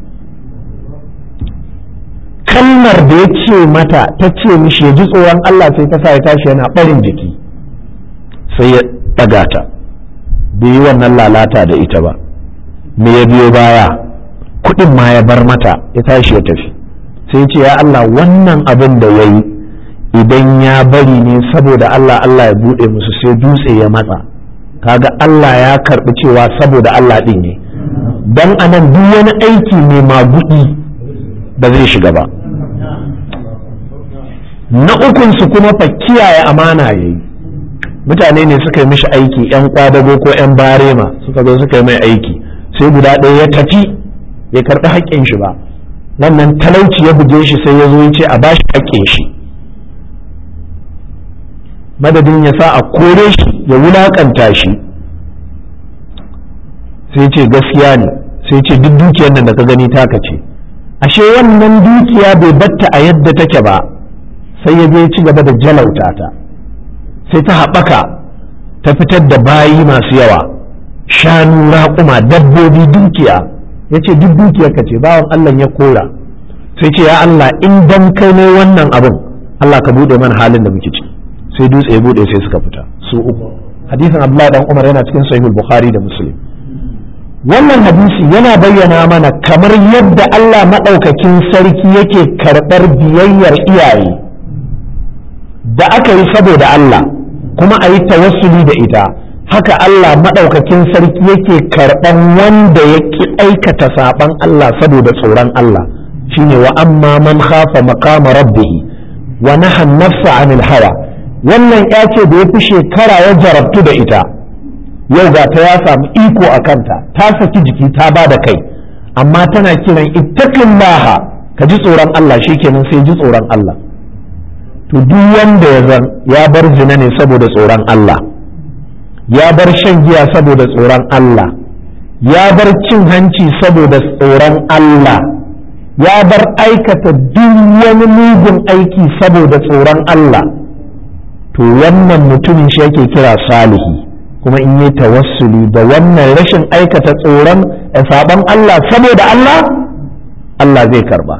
kalmar da ya ce mata ta ce mishi ya ji tsoron Allah sai ta sa ya tashi yana ɓarin jiki sai ya ɗaga ta bai yi wannan lalata da ita ba me ya biyo baya kuɗin ma ya bar mata ya tashi ya tafi sai ce ya Allah wannan abin da ya yi idan ya bari ne saboda Allah Allah ya buɗe musu sai dutse ya matsa kaga Allah ya karɓi cewa saboda Allah ɗin ne don anan duk wani aiki mai magudi ba zai shiga ba na ukunsu kuma fa kiyaye amana ya yi mutane ne suka yi mishi aiki 'yan kwadago ko 'yan barema suka zo suka yi mai aiki sai guda ɗaya ya tafi ya karɓi haƙƙin shi ba wannan talauci ya buge shi sai ya zo ya ce a bashi haƙƙin shi madadin ya sa a kore shi ya wulaƙanta shi sai ce gaskiya ne sai ce duk dukiyar nan da ka gani taka ce ashe wannan dukiya bai batta a yadda take ba sai ya je ci gaba da jalauta ta sai ta haɓaka ta fitar da bayi masu yawa shanu raƙuma dabbobi dukiya ya ce duk dukiyar ka ce bawan Allah ya kora sai ce ya Allah in dan kai ne wannan abin Allah ka buɗe mana halin da muke ciki sai dutse ya buɗe sai suka fita su uku hadisin Abdullahi dan Umar yana cikin sahihul Bukhari da Muslim wannan hadisi yana bayyana mana kamar yadda Allah maɗaukakin sarki yake karɓar biyayyar iyaye da aka yi saboda Allah kuma a yi tawassuli da ita haka Allah maɗaukakin sarki yake karɓan wanda ya ki aikata saɓan Allah saboda tsoron Allah shine wa amma man khafa maqama rabbihi wa naha nafsa anil hawa wannan ya ce da ya fi shekara ya jarabtu da ita yau ga ta ya samu iko a kanta ta saki jiki ta ba da kai amma tana kiran ittaqillaha ka ji tsoron Allah shikenan sai ji tsoron Allah to duk wanda ya zan ya bar zina ne saboda tsoron Allah ya bar shan giya saboda tsoron Allah ya bar cin hanci saboda tsoron Allah ya bar aikata duk wani mugun aiki saboda tsoron Allah to wannan mutumin shi yake kira salihi kuma in yi tawassuli da wannan rashin aikata tsoron saban Allah saboda Allah Allah zai karba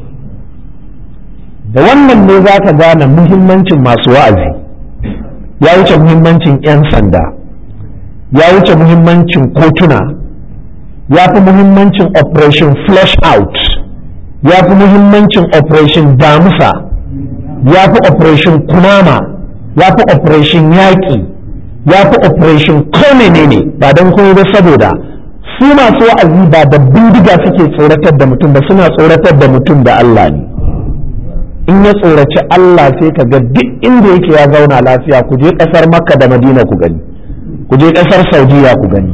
da wannan ne za ka gane muhimmancin masu wa'azi ya wuce muhimmancin 'yan sanda ya wuce muhimmancin kotuna ya fi muhimmancin operation flush out ya fi muhimmancin operation damusa ya fi operation kunama ya fi operation yaƙi ya fi operation kome ne ne ba don kuma ba saboda su masu wa'azi ba da bindiga suke tsoratar da mutum ba suna tsoratar da mutum da Allah ne in ya tsoraci Allah sai ka ga duk inda yake ya zauna lafiya ku je ƙasar makka da madina ku gani ku je ƙasar saudiya ku gani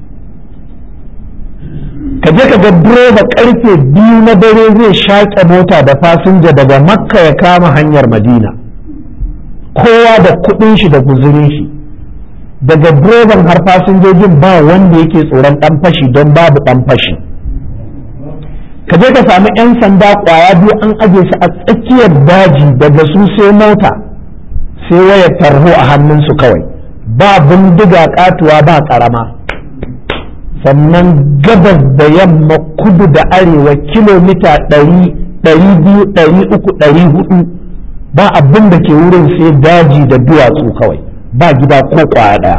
ka je ka ga direba karfe biyu na dare zai shaƙe mota da fasinja daga makka ya kama hanyar madina kowa da kuɗin shi da guzurin shi daga direban har fasinjojin ba wanda yake tsoron ɗan fashi don babu ɗan fashi ka je ka samu 'yan sanda ƙwaya biyu an aje su a tsakiyar daji daga su sai mota sai wayar tarho a hannunsu kawai ba bindiga katuwa ba ƙarama sannan gabas da yamma kudu da arewa kilomita ɗari ɗari biyu ɗari uku ɗari hudu ba abin da ke wurin sai daji da duwatsu kawai ba gida ko kwaya ɗaya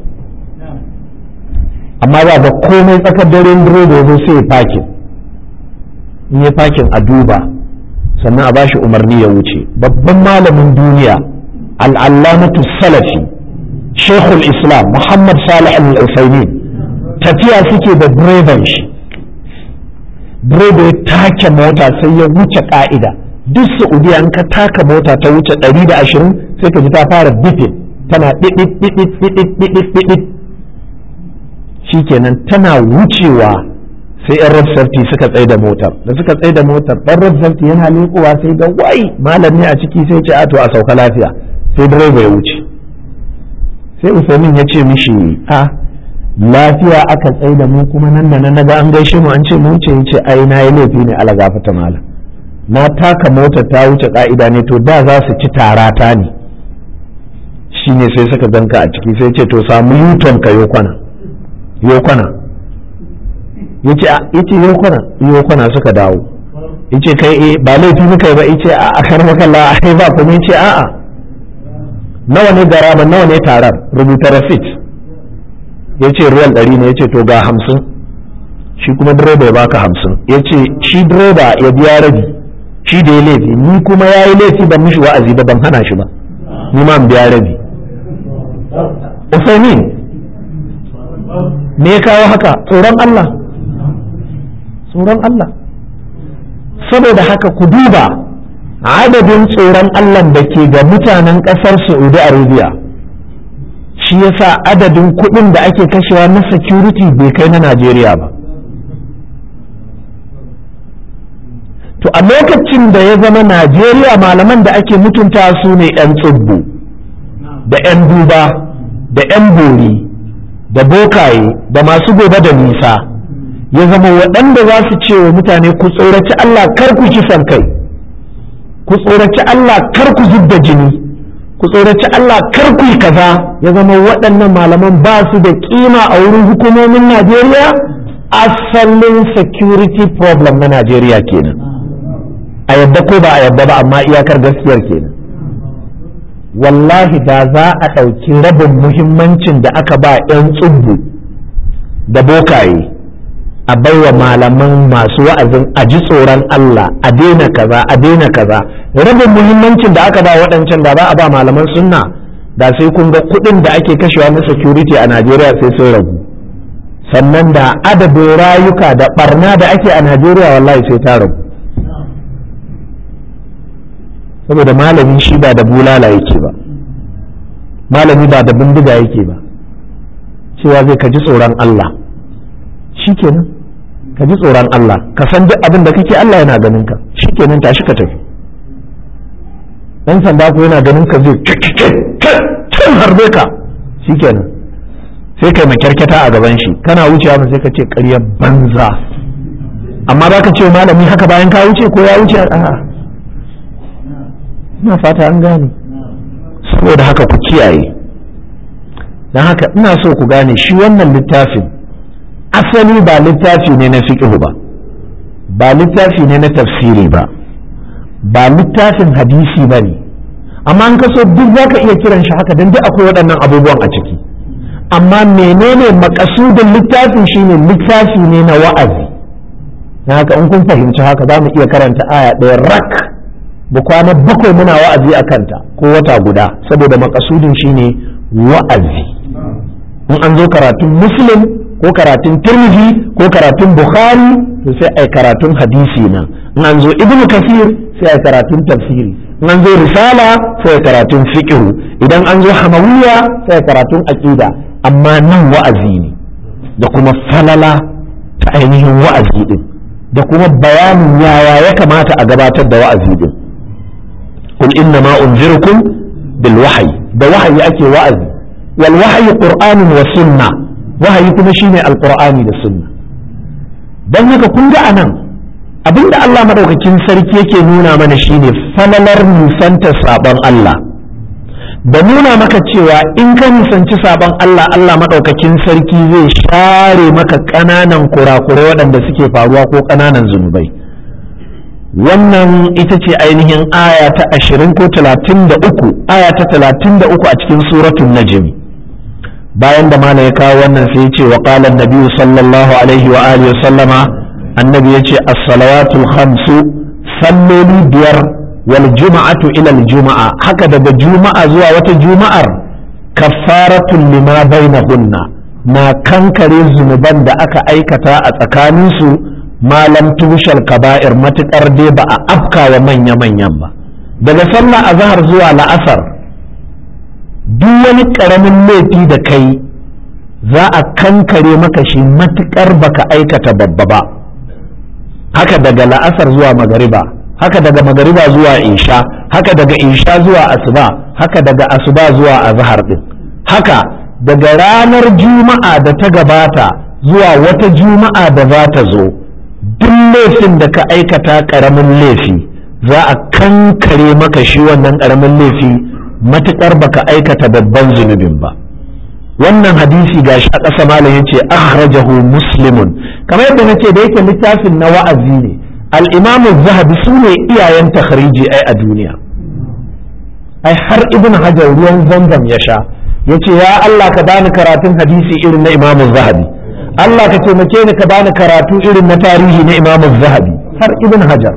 amma ba ga komai tsakar daren direba zo sai fakin in yi fakin a duba sannan a bashi umarni ya wuce babban malamin duniya al'allamatu salafi shekul islam muhammad salih al-usaimin tafiya suke da direban shi direba ya take mota sai ya wuce ka'ida duk saudiya in ka taka mota ta wuce 120 sai ka ji ta fara bifin tana ɗiɗiɗiɗiɗiɗiɗiɗiɗiɗ shikenan tana wucewa sai yan road safety suka tsaye da motar da suka tsaye da motar ɗan road safety yana leƙowa sai ga wai malami a ciki sai ce a to a sauka lafiya sai direba ya wuce sai usaimin ya ce mishi a lafiya aka tsaye da mu kuma nan da nan naga an gaishe mu an ce mu ce yace ai na yi laifi ne ala gafata malam na taka mota ta wuce ka'ida ne to da za su ci tarata ne shine sai suka ganka a ciki sai ce to samu yuton ka yokwana yokwana yace yace yokwana yokwana suka dawo yace kai eh ba laifi muka yi ba yace a a kar maka la ai ba kuma yace a'a nawa ne garaba nawa ne tarar rubuta receipt ya ce riyal ɗari ne ya ce to ga hamsin shi kuma direba ya baka hamsin ya ce shi direba ya biya rabi shi da ya laifi ni kuma ya yi laifi ban mishi wa'azi ba ban hana shi ba ni ma biya rabi usaimin me ya kawo haka tsoron Allah tsoron Allah saboda haka ku duba adadin tsoron Allah da ke ga mutanen ƙasar Saudi Arabia shi yasa adadin kuɗin da ake kashewa na security bai kai na Najeriya ba to a lokacin da ya zama Najeriya malaman da ake mutunta su ne 'yan tsibbu da 'yan duba da 'yan bori da bokaye da masu gobe da nisa ya zama waɗanda za su ce wa mutane ku tsoraci Allah kar ku kisan kai ku tsoraci Allah kar ku zub da jini ku tsoraci Allah kar ku yi kaza ya zama waɗannan malaman ba su da kima a wurin hukumomin Najeriya asalin security problem na Najeriya kenan a yadda ko ba a yadda ba amma iyakar gaskiyar kenan wallahi da za a ɗauki rabin muhimmancin da aka ba 'yan tsubbu da bokaye a baiwa malaman masu wa'azin a ji tsoron Allah a daina kaza a daina kaza rabin muhimmancin da aka ba waɗancan da ba a ba malaman sunna da sai kun ga kuɗin da ake kashewa na security a Najeriya sai sun ragu sannan da adadin rayuka da barna da ake a Najeriya wallahi sai ta ragu saboda malamin shi ba da bulala yake ba malami ba da bindiga yake ba cewa zai ka ji tsoron Allah shikenan ka ji tsoron Allah ka san duk abin da kake Allah yana ganin ka shikenan tashi ka tafi dan sanda ko yana ganin ka zai can harbe ka shikenan sai kai makyarkyata a gaban shi kana wucewa sai ka ce ƙaryar banza amma ba ka ce malami haka bayan ka wuce ko ya wuce a'a ina fata an gane saboda haka ku kiyaye don haka ina so ku gane shi wannan littafin asali ba littafi ne na fiqh ba ba littafi ne na tafsiri ba ba littafin hadisi ba ne amma an kaso duk za ka iya kiran shi haka don duk akwai waɗannan abubuwan a ciki amma menene makasudin littafin shine littafi ne na wa'azi na haka in kun fahimci haka za mu iya karanta aya ɗaya rak da kwana bakwai muna wa'azi a kanta ko wata guda saboda makasudin shine wa'azi in an zo karatun muslim ko karatun tirmidhi ko karatun bukhari to sai ai karatun hadisi nan in an zo ibnu kasir sai ai karatun tafsiri in an zo risala sai ai karatun fiqh idan an zo hamawiya sai ai karatun aqida amma nan wa'azi ne da kuma falala ta ainihin wa'azi din da kuma bayanin yaya ya kamata a gabatar da wa'azi din kul inna ma unzirukum bil wahyi da wahayi ake wa'azi wal wahyi qur'anun wa sunna wahayi kuma shine alqur'ani da sunna dan haka kun ga anan abinda Allah madaukakin sarki yake nuna mana shine falalar nisanta sabon Allah da nuna maka cewa in ka nisanci sabon Allah Allah madaukakin sarki zai share maka ƙananan kurakurai waɗanda suke faruwa ko ƙananan zunubai wannan ita ce ainihin aya ta ashirin ko talatin da uku aya ta talatin da uku a cikin suratun najmi bayan da mana ya kawo wannan sai ya ce wa qala nabi sallallahu alaihi wa alihi sallama annabi ya ce as-salawatul khamsu salloli biyar wal juma'atu ila al juma'a haka daga juma'a zuwa wata juma'ar kaffaratun lima bainahunna na kankare zunuban da aka aikata a tsakaninsu malam tushal kaba'ir matukar dai ba a afka wa manya-manyan ba daga sallah azhar zuwa la'asar duk wani ƙaramin laifi da kai za a kankare maka shi matukar baka aikata babba ba haka daga la'asar zuwa magariba haka daga magariba zuwa isha haka daga isha zuwa asuba haka daga asuba zuwa azhar din haka daga ranar juma'a da ta gabata zuwa wata juma'a da za ta zo duk laifin da ka aikata ƙaramin laifi za a kankare maka shi wannan ƙaramin laifi matuƙar baka aikata babban zunubin ba wannan hadisi ga shi a ƙasa malam ya ce akhrajahu muslimun kamar yadda nace da yake littafin na wa'azi ne al-imam zahabi su ne iyayen takhriji ai a duniya ai har ibn hajar ruwan zamzam ya sha yace ya Allah ka bani karatun hadisi irin na imam zahabi Allah ka taimake ni ka bani karatu irin na tarihi na imam zahabi har ibn hajar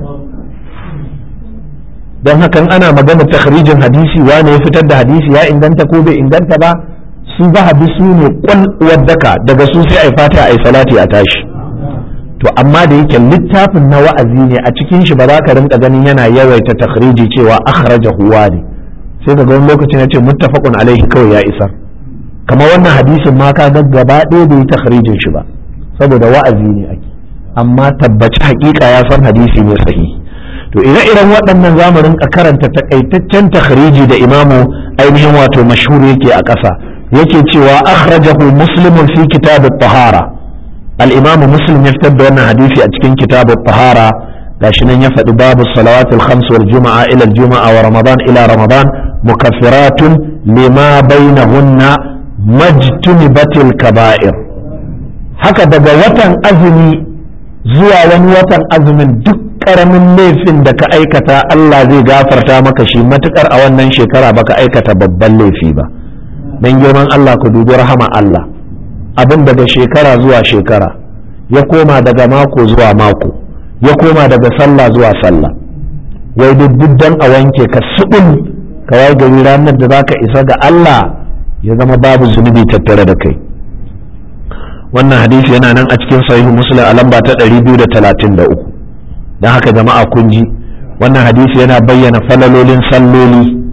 don hakan ana magana takhrijin hadisi wane ya fitar da hadisi ya inganta ko bai inganta ba su zahabi su ne kwal waddaka daga su sai ai fata ai salati a tashi to amma da yake littafin na wa'azi ne a cikin shi ba za ka rinka ganin yana yawaita takhriji cewa akhraja huwa ne sai ka ga wani lokacin ya ce muttafaqun alaihi kawai ya isar kamar wannan hadisin ma ka ga gaba ɗaya bai takhrijin shi ba saboda wa'azi ne ake amma tabbaci hakika ya san hadisi ne sahihi to ire-iren waɗannan za mu rinka karanta takaitaccen takhriji da imamu ainihin wato mashhur yake a ƙasa yake cewa akhrajahu muslimun fi kitab at-tahara al-imamu muslim ya fitar da wannan hadisi a cikin kitab at-tahara gashi nan ya faɗi babu salawat al-khams wal juma'a ila al-juma'a wa ramadan ila ramadan mukaffiratun lima bainahunna majtunibatil kaba'ir haka daga watan azumi zuwa wani watan azumin duk karamin laifin da ka aikata Allah zai gafarta maka shi matukar a wannan shekara baka aikata babban laifi ba don girman Allah ku dubi rahama Allah abin daga shekara zuwa shekara ya koma daga mako zuwa mako ya koma daga sallah zuwa sallah wai duk dan a wanke ka subul ka wai gari ranar da zaka isa ga Allah ya zama babu zunubi tattare da kai wannan hadisi yana nan a cikin sahihu muslim a lamba ta 233 don haka jama'a kun ji wannan hadisi yana bayyana falalolin salloli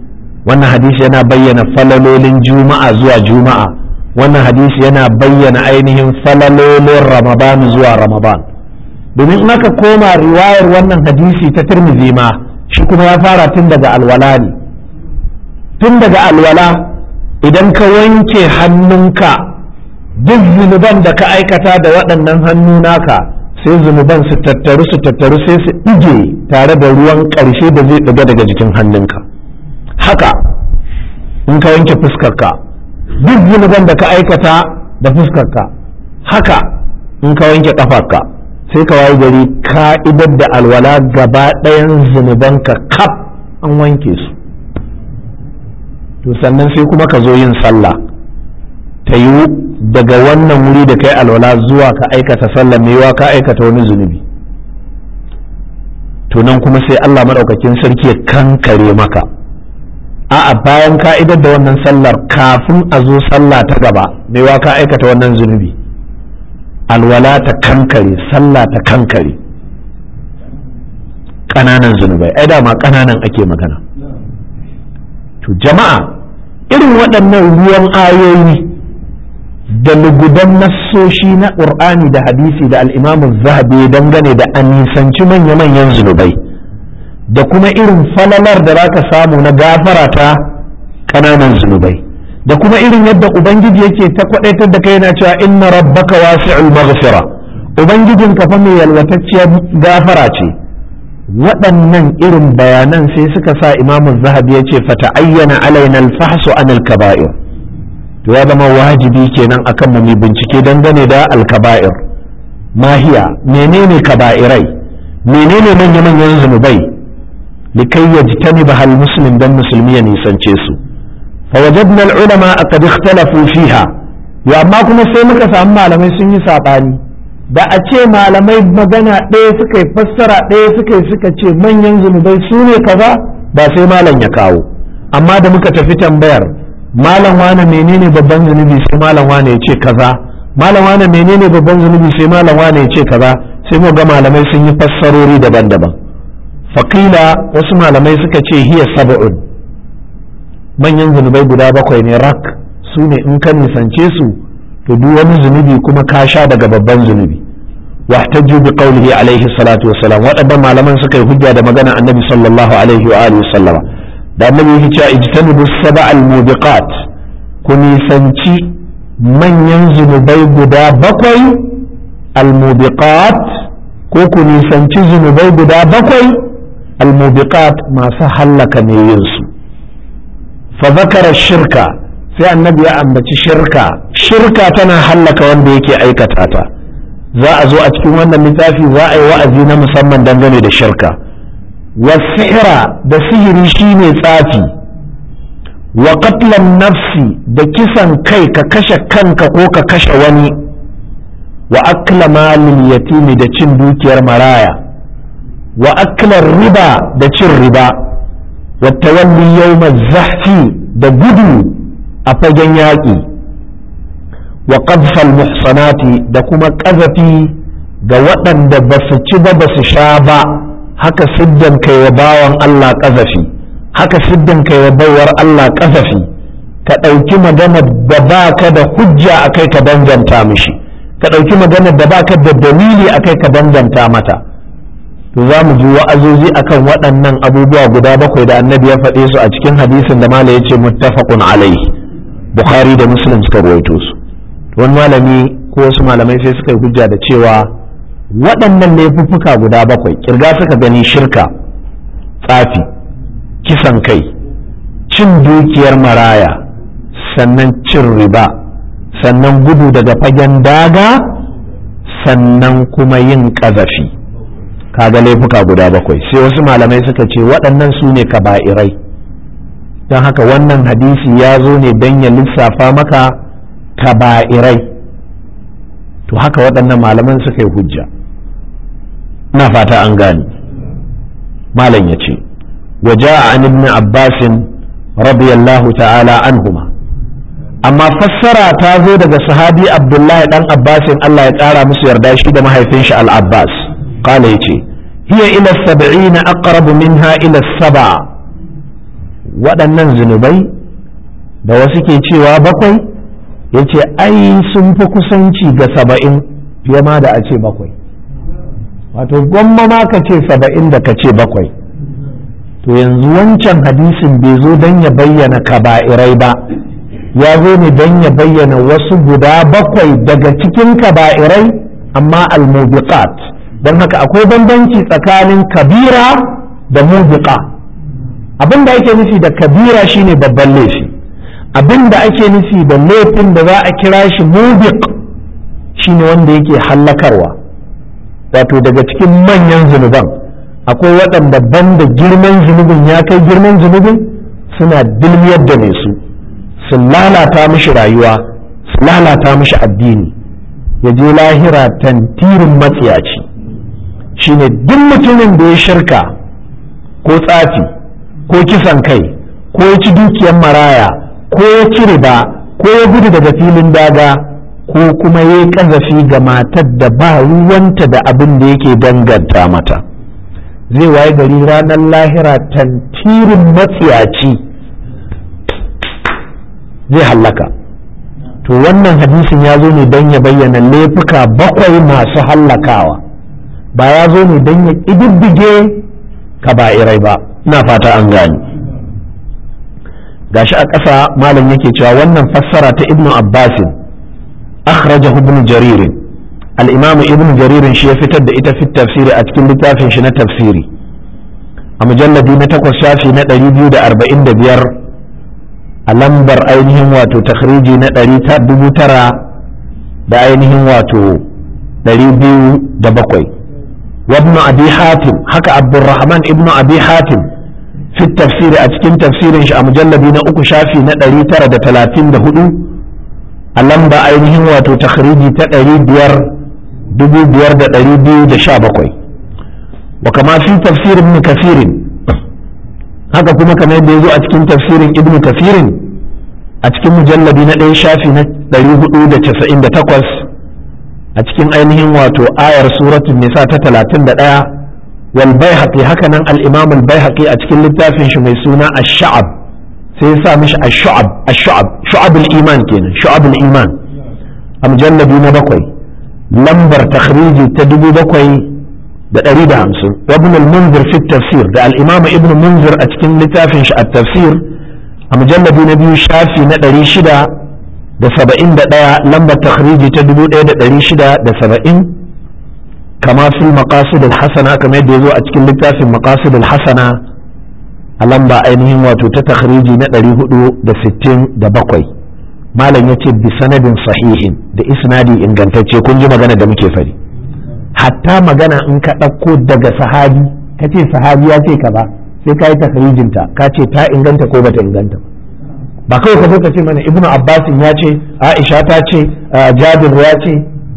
wannan hadisi yana bayyana falalolin juma'a zuwa juma'a wannan hadisi yana bayyana ainihin falalolin ramadan zuwa ramadan domin in aka koma riwayar wannan hadisi ta tirmidhi ma shi kuma ya fara tun daga alwala ne tun daga alwala idan ka wanke hannunka duk zunuban da ka aikata da waɗannan hannu naka sai zunuban su tattaru su tattaru sai su ɗige tare da ruwan ƙarshe da zai ɗiga daga jikin hannunka haka in ka wanke fuskarka duk zunuban da ka aikata da fuskarka haka in ka wanke ƙafarka sai ka wayi gari ka'idar da alwala gaba ɗayan zunubanka kaf an wanke su to sannan sai kuma ka zo yin sallah ta yiwu daga wannan wuri da kai alwala zuwa ka aikata sallah maiwa ka aikata wani zunubi to nan kuma sai Allah maɗaukakin sarki ya kankare maka a'a bayan ka'idar da wannan sallar kafin a zo sallah ta gaba maiwa ka aikata wannan zunubi alwala ta kankare sallah ta kankare ƙananan zunubai ai dama ƙananan ake magana to jama'a irin waɗannan ruwan ayoyi da lugudan nassoshi na ƙur'ani da hadisi da al'imamu zahabi dangane da an nisanci manya-manyan zunubai da kuma irin falalar da zaka samu na gafara ta ƙananan zunubai da kuma irin yadda ubangiji yake ta kwadaitar da kai yana cewa inna rabbaka wasi'ul maghfira ubangijin ka fa mai yalwatacciyar gafara ce waɗannan irin bayanan sai suka sa imamu zahabi ya ce fata ayyana alaina alfahsu an alkaba'ir to ya zama wajibi kenan akan mu bincike dangane da alkaba'ir mahiya menene kaba'irai menene manya-manyan zunubai likai yajtaniba hal muslim dan musulmi ya nisance su فوجدنا العلماء قد اختلفوا فيها ya amma kuma sai muka samu malamai sun yi saɓani da a ce malamai magana ɗaya suka yi fassara ɗaya suka yi suka ce manyan zunubai su ne kaza ba sai malam ya kawo amma da muka tafi tambayar malam wane menene babban zunubi sai malam wane ya ce kaza malam wane menene babban zunubi sai malam wane ya ce kaza sai mu ga malamai sun yi fassarori daban-daban faƙila wasu malamai suka ce hiya sab'un manyan zunubai guda bakwai ne rak su ne in ka nisance su to duk wani zunubi kuma ka sha daga babban zunubi wahtaju bi qawlihi alaihi salatu wassalam waɗannan malaman suka yi hujja da magana annabi sallallahu alaihi wa alihi sallama da annabi yake cewa ijtanibu sab'al mubiqat ku nisanci manyan zunubai guda bakwai al mubiqat ko ku nisanci zunubai guda bakwai al mubiqat masu hallaka ne yin su فذكر الشركة sai annabi ya ambaci shirka shirka tana hallaka wanda yake aikata ta za a zo a cikin wannan littafi za a yi wa'azi na musamman dangane da shirka wasihira da sihiri shine tsafi wa qatlan nafsi da kisan kai ka kashe kanka ko ka kashe wani wa akla malin yatimi da cin dukiyar maraya wa aklar riba da cin riba wa tawalli yawmaz zahfi da gudu a fagen yaƙi wa qadfal muhsanati da kuma ƙazafi ga waɗanda ba su ci ba ba su sha ba haka siddan kai wa bawan Allah ƙazafi haka siddan kai wa baiwar Allah ƙazafi ka ɗauki magana da ba ka da hujja a kai ka danganta mishi ka ɗauki magana da ba ka da dalili a kai ka danganta mata to za mu ji wa'azozi akan waɗannan abubuwa guda bakwai da annabi ya faɗe su a cikin hadisin da mala ya ce muttafaqun alaihi bukhari da muslim suka ruwaito su wani malami ko wasu malamai sai suka yi hujja da cewa waɗannan laifuffuka guda bakwai kirga suka gani shirka tsafi kisan kai cin dukiyar maraya sannan cin riba sannan gudu daga fagen daga sannan kuma yin ƙazafi kaga laifuka guda bakwai sai wasu malamai suka ce waɗannan su ne kaba'irai don haka wannan hadisi ya zo ne don ya lissafa maka kaba'irai to haka waɗannan malaman suka yi hujja na fata an gane malam ya ce waje a an ibn abbasin radiyallahu ta'ala anhuma amma fassara ta zo daga sahabi abdullahi dan abbasin allah ya ƙara musu yarda shi da mahaifin shi al-abbas qala yace hiya ila sab'ina aqrabu minha ila sab'a waɗannan zunubai da wasu ke cewa bakwai ya ce ai sun fi kusanci ga saba'in fiye ma da a ce bakwai wato gwamma ma ka ce saba'in da ka ce bakwai to yanzu wancan hadisin bai zo don ya bayyana kaba'irai ba ya zo ne don ya bayyana wasu guda bakwai daga cikin kaba'irai amma al-mubiqat don haka akwai bambanci tsakanin kabira da mubiqa abin da ake nufi da kabira shine babban laifi abin da ake nufi da laifin da za a kira shi mubiq shine wanda yake hallakarwa wato daga cikin manyan zunuban akwai waɗanda banda girman zunubin ya kai girman zunubin suna dilmiyar da mai su su lalata mishi rayuwa su lalata mishi addini ya je lahira tantirin matsiyaci shine duk mutumin da ya shirka ko tsafi ko kisan kai ko ya ci dukiyar maraya ko ya ci riba ko ya gudu daga filin daga ko kuma ya yi ƙazafi ga matar da ba ruwanta da abin da yake danganta mata zai waye gari ranar lahira tantirin matsiyaci zai hallaka to wannan hadisin ya zo ne don ya bayyana laifuka bakwai masu hallakawa ba ya zo ne don ya ƙididdige kaba'irai ba ina fata an gani gashi a ƙasa malam yake cewa wannan fassara ta ibnu abbasin akhrajahu ibnu jaririn al-imamu ibnu jaririn shi ya fitar da ita fit tafsiri a cikin littafin shi na tafsiri a mujalladi na takwas shafi na ɗari biyu da arba'in da biyar a lambar ainihin wato takhriji na ɗari dubu tara da ainihin wato ɗari biyu da bakwai وابن أبي حاتم حكى عبد الرحمن ابن أبي حاتم في التفسير أتكين تفسير شاء مجلدين أكو شافي نتري ترى تلاتين دهدو ألم بأينهم واتو تخريجي تأري بير دبو بير دأري بيو دشابكوي وكما في تفسير ابن كثير haka kuma kamar yadda ya zo a cikin tafsirin ibn kafirin a cikin mujalladi na ɗaya shafi na 498 a cikin ainihin wato ayar suratul nisa ta 31 wal baihaqi haka nan al-imam al-baihaqi a cikin littafin shi mai suna ash-sha'ab sai ya sa mishi ash-sha'ab ash-sha'ab shu'ab al-iman kenan shu'ab al-iman a mujalladi na bakwai lambar takhriji ta dubu bakwai da ɗari da hamsin ibn al-munzir fi tafsir da al-imam ibn munzir a cikin littafin shi at-tafsir a mujalladi na biyu shafi na ɗari shida da saba'in da ɗaya lambar takhriji ta dubu ɗaya da ɗari shida da saba'in kama fil maqasid al-hasana kamar yadda ya zo a cikin littafin maqasid al-hasana a lamba ainihin wato ta takhriji na ɗari hudu da sittin da bakwai malam ya ce bi sanadin sahihin da isnadi ingantacce kun ji magana da muke fari hatta magana in ka ɗauko daga sahabi ka ce sahabi ya ce ka ba sai ka yi takhrijinta ka ce ta inganta ko bata inganta ba kawai ka zo ka ce mana ibnu abbasin ya ce aisha ta ce jabir ya ce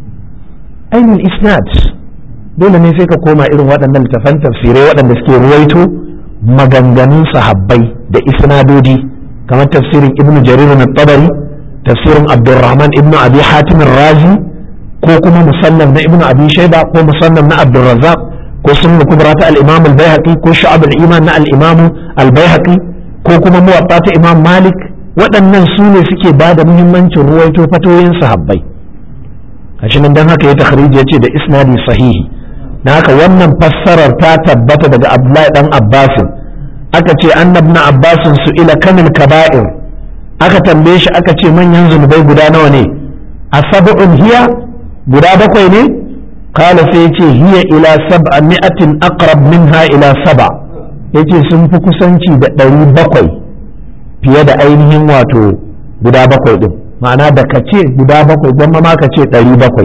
ainihin isnad dole ne sai ka koma irin waɗannan littafan tafsirai waɗanda suke ruwaito maganganun sahabbai da isnadodi kamar tafsirin ibnu jarir na tabari tafsirin abdurrahman ibnu abi hatim razi ko kuma musannaf na ibnu abi shaiba ko musannaf na abdurrazzaq ko sunna kubra ta al-imam al-baihaqi ko shu'ab al-iman na al-imam al-baihaqi ko kuma muwatta ta imam malik waɗannan su ne suke ba da muhimmancin ruwaito fatoyin sahabbai gashi nan dan haka ya takhrij ya ce da isnadi sahihi na haka wannan fassarar ta tabbata daga abdullahi dan abbasin aka ce annabna abbasin su ila kamil kaba'ir aka tambaye shi aka ce manyan zunubai guda nawa ne a sab'un hiya guda bakwai ne kala sai yace hiya ila sab'a mi'atin aqrab minha ila sab'a yace sun fi kusanci da ɗari bakwai fiye da ainihin wato guda bakwai din ma'ana da ka ce guda bakwai gwamma ma ka ce ɗari bakwai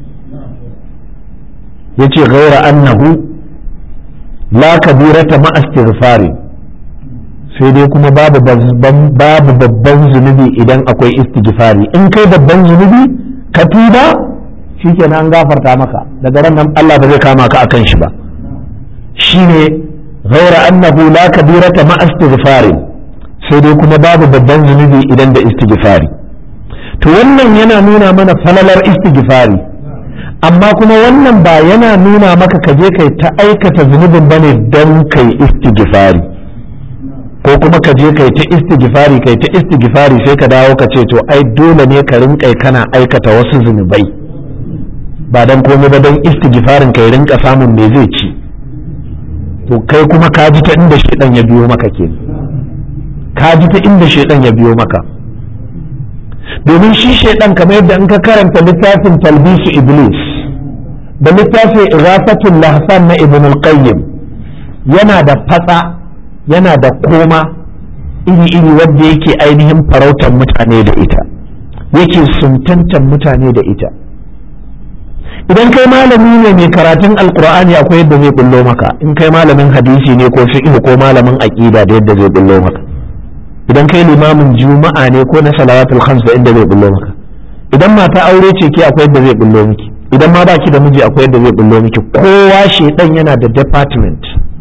yace ghaira annahu la kabirata ma istighfari sai dai kuma babu babban zunubi idan akwai istighfari in kai babban zunubi ka tuba shikenan an gafarta maka daga ran nan Allah ba zai kama ka akan shi ba shine ghaira annahu la kabirata ma istighfari sai dai kuma babu babban zunubi idan da istighfari to wannan yana nuna mana falalar istighfari amma kuma wannan ba yana nuna maka ka je kai ta aikata zunubin bane don kai istighfari ko kuma ka je kai ta istighfari kai ta istighfari sai ka dawo ka ce to ai dole ne ka rinka kana aikata wasu zunubai ba dan komai ba dan istighfarin kai rinka samun me zai ci to kai kuma ka ji ta inda shedan ya biyo maka ke ka ji ta inda shedan ya biyo maka domin shi shedan kamar yadda in ka karanta littafin talbisu iblis da littafin irafatul lahfan na ibn al-qayyim yana da fatsa yana da koma iri-iri wadda yake ainihin farautar mutane da ita yake suntantar mutane da ita idan kai malami ne mai karatun alkur'ani akwai yadda zai bullo maka in kai malamin hadisi ne ko fiqh ko malamin aqida da yadda zai bullo maka idan kai limamin juma'a ne ko na salawatul khams da inda zai bullo maka idan mata aure ce ke akwai yadda zai bullo miki idan ma baki da miji akwai yadda zai bullo miki kowa shedan yana da department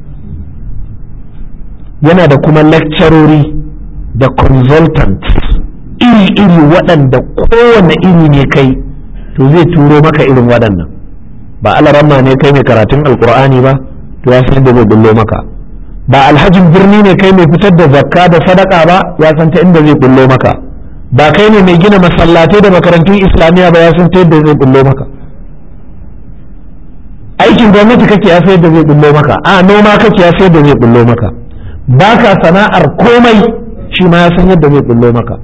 yana da kuma lecturori da consultants iri-iri waɗanda kowane iri ne kai to zai turo maka irin waɗannan ba alaramma ne kai mai karatun alkur'ani ba to ya san da zai bullo maka ba alhajin birni ne kai mai fitar da zakka da sadaka ba ya san ta inda zai bullo maka ba kai ne mai gina masallatai da makarantun islamiyya ba ya san ta yadda zai bullo maka aikin gwamnati kake ya sayar da zai bullo maka a noma kake ya sayar da zai bullo maka ba ka sana'ar komai shi ma ya san yadda zai bullo maka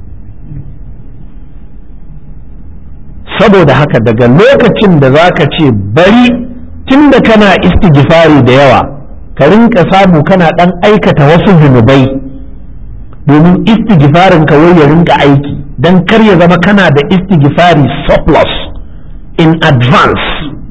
saboda haka daga lokacin da za ka ce bari tun da kana istighfari da yawa ka rinka samu kana ɗan aikata wasu zunubai domin istighfarin ka wai ya rinka aiki don kar ya zama kana da istighfari surplus in advance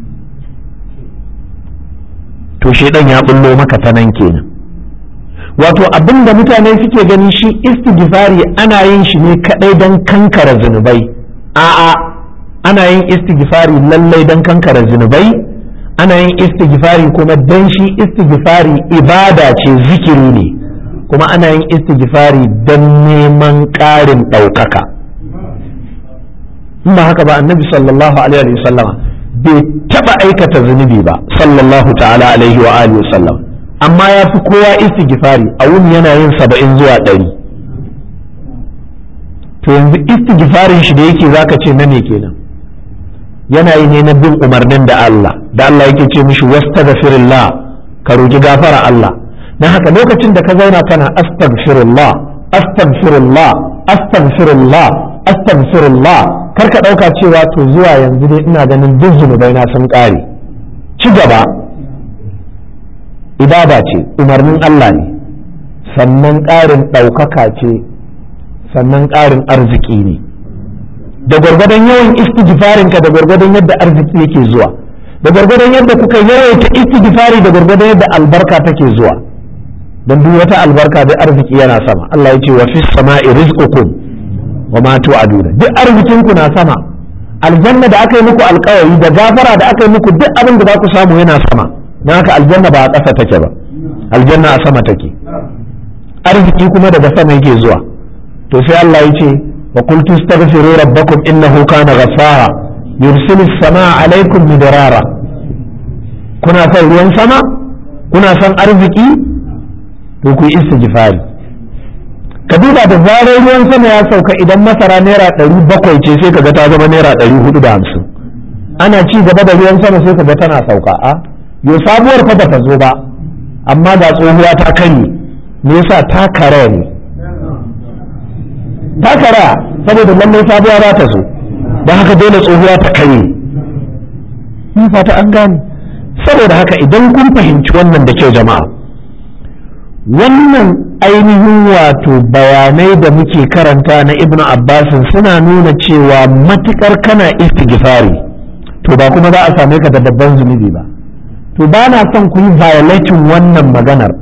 to shedan ya bullo maka ta nan kenan wato abin da mutane suke gani shi istighfari ana yin shi ne kadai don kankara zunubai a'a ana yin istighfari lallai don kankara zunubai ana yin istighfari kuma don shi istighfari ibada ce zikiri ne kuma ana yin istighfari don neman ƙarin ɗaukaka in ba haka ba annabi sallallahu alaihi wa sallama bai taɓa aikata zunubi ba sallallahu ta'ala alaihi wa alihi wa sallam amma ya fi kowa istighfari a wuni yana yin saba'in zuwa ɗari to yanzu istighfarin shi da yake zaka ce na me kenan yana yi ne na bin umarnin da Allah da Allah yake ce mishi wastaghfirullah ka roki gafara Allah dan haka lokacin da ka zauna kana astaghfirullah astaghfirullah astaghfirullah astaghfirullah kar ka dauka cewa to zuwa yanzu dai ina ganin duk zunubai na sun kare ci gaba ibada ce umarnin Allah ne sannan ƙarin ɗaukaka ce sannan ƙarin arziki ne da gwargwadon yawan istighfarinka da gwargwadon yadda arziki yake zuwa da gwargwadon yadda kuka yawaita istighfari da gwargwadon yadda albarka take zuwa don duk wata albarka da arziki yana sama Allah ya ce wa fis sama'i rizqukum wa ma tu'aduna duk arzikin ku na sama aljanna da aka yi muku alkawari da gafara da aka yi muku duk abin da za ku samu yana sama don haka aljanna ba a ƙasa take ba aljanna a sama take arziki kuma daga sama yake zuwa to sai Allah ya ce وقلت استغفروا ربكم إنه كان غفارا يرسل السماء عليكم مدرارا كنا son ruwan sama kuna son arziki to ku istighfari ka duba da zarar ruwan sama ya sauka idan masara naira ɗari bakwai ce sai kaga ta zama naira ɗari hudu da hamsin ana ci gaba da ruwan sama sai kaga tana sauka a yo sabuwar fa bata zo ba amma ga tsohuwa ta kare me yasa ta kare ne takara saboda lallai sabuwa za ta zo don haka dole tsohuwa ta kare mun fata an gane saboda haka idan kun fahimci wannan da kyau jama'a wannan ainihin wato bayanai da muke karanta na ibnu abbasin suna nuna cewa matukar kana istighfari to ba kuma za a same ka da babban zunubi ba to ba na son ku yi violating wannan maganar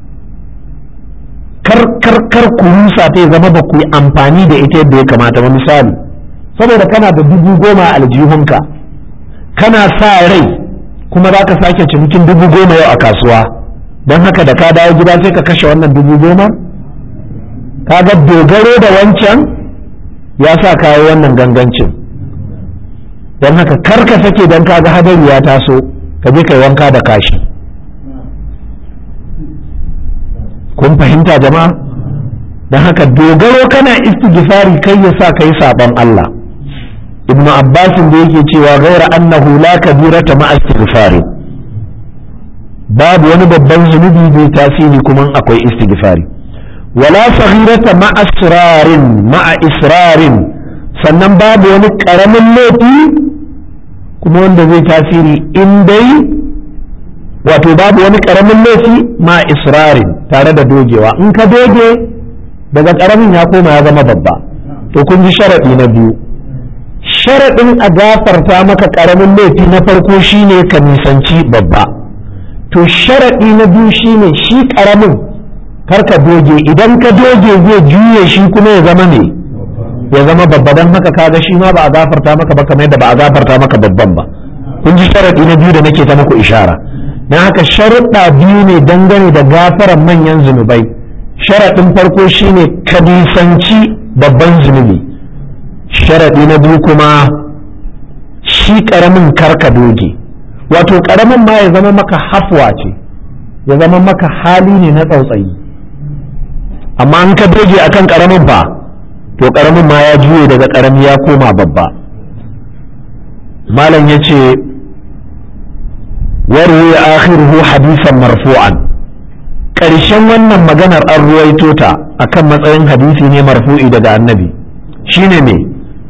kar kar kar ku rusa ta zama ba ku yi amfani da ita yadda ya kamata ba misali saboda kana da dubu goma a aljihunka kana sa rai kuma za ka sake cinikin dubu goma yau a kasuwa don haka da ka dawo gida sai ka kashe wannan dubu goma ka ga dogaro da wancan ya sa kayi wannan gangancin don haka kar ka sake don ka ga hadari ya taso ka je kai wanka da kashi kun fahimta jama'a don haka dogaro kana istighfari kai ya sa kai saban Allah ibn Abbas da yake cewa gaira annahu la kabirata ma istighfari babu wani babban zunubi bai tasiri kuma akwai istighfari wala saghirata ma asrarin ma israrin sannan babu wani karamin laifi kuma wanda zai tasiri in dai wato babu wani karamin laifi ma israrin tare da dogewa in ka doge daga karamin ya koma ya zama babba to kun ji sharaɗi na biyu sharaɗin a gafarta maka karamin laifi na farko shine ka nisanci babba to sharaɗi na biyu shine shi karamin kar ka doge idan ka doge zai juye shi kuma ya zama ne ya zama babba don haka kaga shi ma ba a gafarta maka ba kamar yadda ba a gafarta maka babban ba kun ji sharaɗi na biyu da nake ta muku ishara don haka sharuɗa biyu ne dangane da gafaran manyan zunubai sharaɗin farko shine ka nisanci babban zunubi sharaɗi na biyu kuma shi ƙaramin karka doge wato ƙaramin ma ya zama maka hafwa ce ya zama maka hali ne na tsautsayi amma an ka doge akan ƙaramin fa to ƙaramin ma ya juye daga ƙarami ya koma babba malam ya ce warwe akhiruhu hadisan marfu'an ƙarshen wannan maganar an ruwaito ta akan matsayin hadisi ne marfu'i daga annabi shine me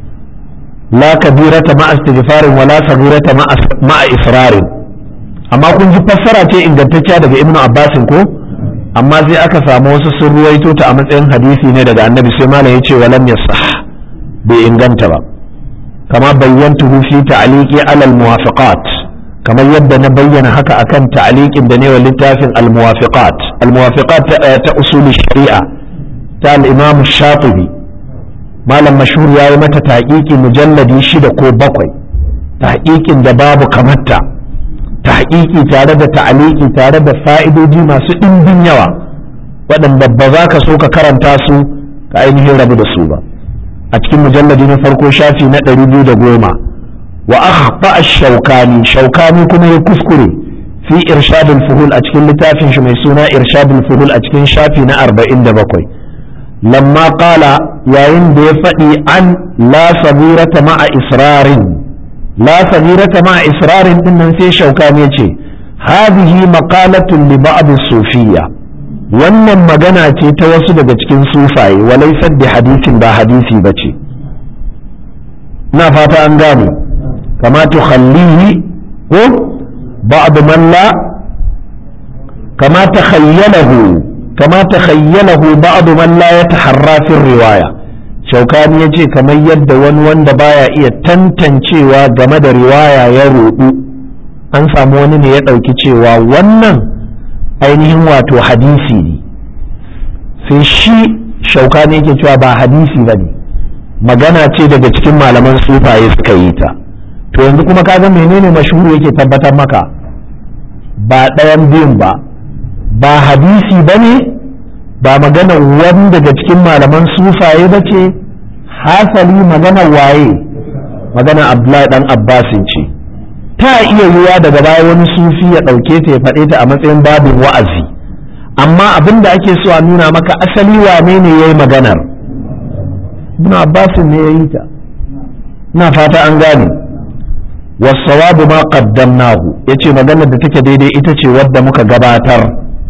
la kabirata ma istighfarin wala sagirata ma israrin amma kun ji fassara ce ingantacciya daga ibnu abbasin ko amma sai aka samu wasu sun ruwaito ta a matsayin hadisi ne daga annabi sai malam ya ce walam yasah bai inganta ba kama bayyantuhu fi ta'liqi alal muwafaqat kamar yadda na bayyana haka akan ta'liqin da ne wa littafin al-muwafiqat al-muwafiqat ta usul shari'a ta al-imam shatibi malam mashhur yayi mata tahqiqi mujalladi shida ko bakwai tahqiqin da babu kamarta tahqiqi tare da ta'liqi tare da fa'idoji masu ɗimbin yawa waɗanda ba za ka so ka karanta su ka ainihin rabu da su ba a cikin mujalladi na farko shafi na ɗari biyu da goma wa akhta ash-shawkani shawkani kuma ya kuskure fi irshadul fuhul a cikin littafin shi mai suna irshadul fuhul a cikin shafi na 47 lamma qala yayin da ya faɗi an la sabirata ma'a israrin la sabirata ma'a israrin din nan sai shawkani ya ce hadhihi maqalatun li ba'd sufiyya wannan magana ce ta wasu daga cikin sufaye walaisar da hadisin ba hadisi ba ce na fata an gane kama tukhallihi ko ba'd man la kama takhayyalahu kama takhayyalahu ba'd man la yataharra fi riwaya shaukani yace kamar yadda wani wanda baya iya tantancewa game da riwaya ya rudu an samu wani ne ya ɗauki cewa wannan ainihin wato hadisi ne sai shi shauka ne yake cewa ba hadisi ba ne magana ce daga cikin malaman sufaye suka yi ta to yanzu kuma kaga menene mashhuru yake tabbatar maka ba ɗayan biyun ba ba hadisi ba ne ba magana wani daga cikin malaman sufaye ba ce hasali magana waye magana abdullahi dan abbasin ce ta iya yiwuwa daga baya wani sufi ya ɗauke ta ya faɗe ta a matsayin babin wa'azi amma abin da ake so a nuna maka asali wane ne ya yi maganar ibn abbasin ne ya yi ta ina fata an gane wasawabu ma qaddamnahu yace maganar da take daidai ita ce wadda muka gabatar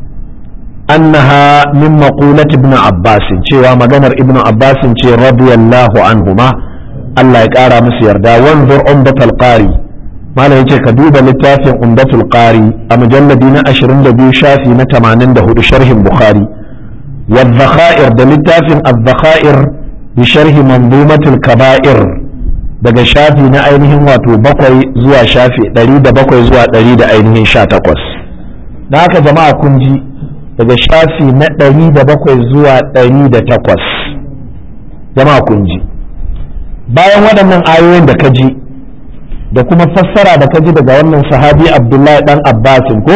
annaha min maqulati ibn abbas cewa maganar ibn abbas ce radiyallahu anhuma Allah ya kara musu yarda wanzur umdatul qari malam yace ka duba littafin umdatul qari a mujalladi na 22 shafi na 84 sharhin bukhari wa dhakhair da littafin adh-dhakhair bi sharhi manzumatul kaba'ir daga shafi na ainihin wato bakwai zuwa shafi 107 zuwa 100 da ainihin 18 da haka jama'a kun ji daga shafi na 107 zuwa 108 jama'a kun ji bayan waɗannan ayoyin da ka ji da kuma fassara da ka ji daga wannan sahabi abdullahi dan abbasin ko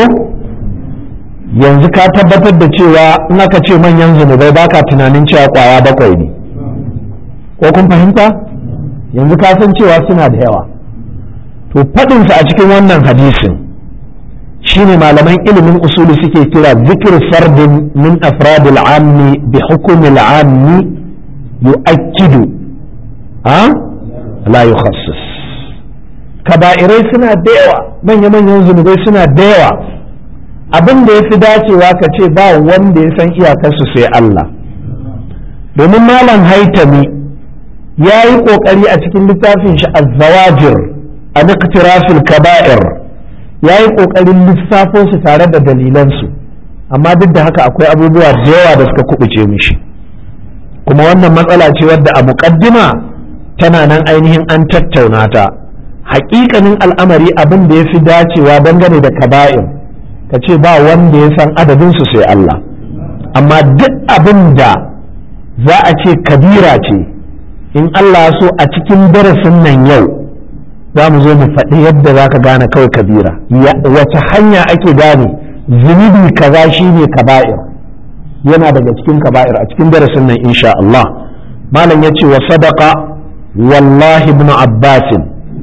yanzu ka tabbatar da cewa in aka ce manyan zunubai baka tunanin cewa kwaya bakwai ne ko kun fahimta yanzu ka san cewa suna da yawa to faɗinsa a cikin wannan hadisin shine malaman ilimin usuli suke kira zikir fardin min afradil ammi bi hukumil ammi yu'akkidu ha la yukhassis kaba'irai suna da yawa manya-manyan zunubai suna da yawa abin da ya fi dacewa ka ce ba wanda ya san iyakarsu sai Allah domin malam haitami ya yi ƙoƙari a cikin littafin shi az-zawajir a niktirafil kaba'ir ya yi ƙoƙarin lissafo su tare da dalilansu amma duk da haka akwai abubuwa da yawa da suka kubuce mishi kuma wannan matsala ce wadda a muƙaddima tana nan ainihin an tattauna ta haƙiƙanin al'amari abin da ya fi dacewa dangane da kaba'ir ka ce ba wanda ya san adadinsu sai Allah amma duk abin da za a ce kabira ce in Allah so a cikin darasin nan yau za mu zo mu faɗi yadda za ka gane kawai kabira wace hanya ake gane zunubi kaza shi ne kaba'ir yana daga cikin kaba'ir a cikin darasin nan insha Allah malam ya ce wa sadaka wallahi ibn abbasin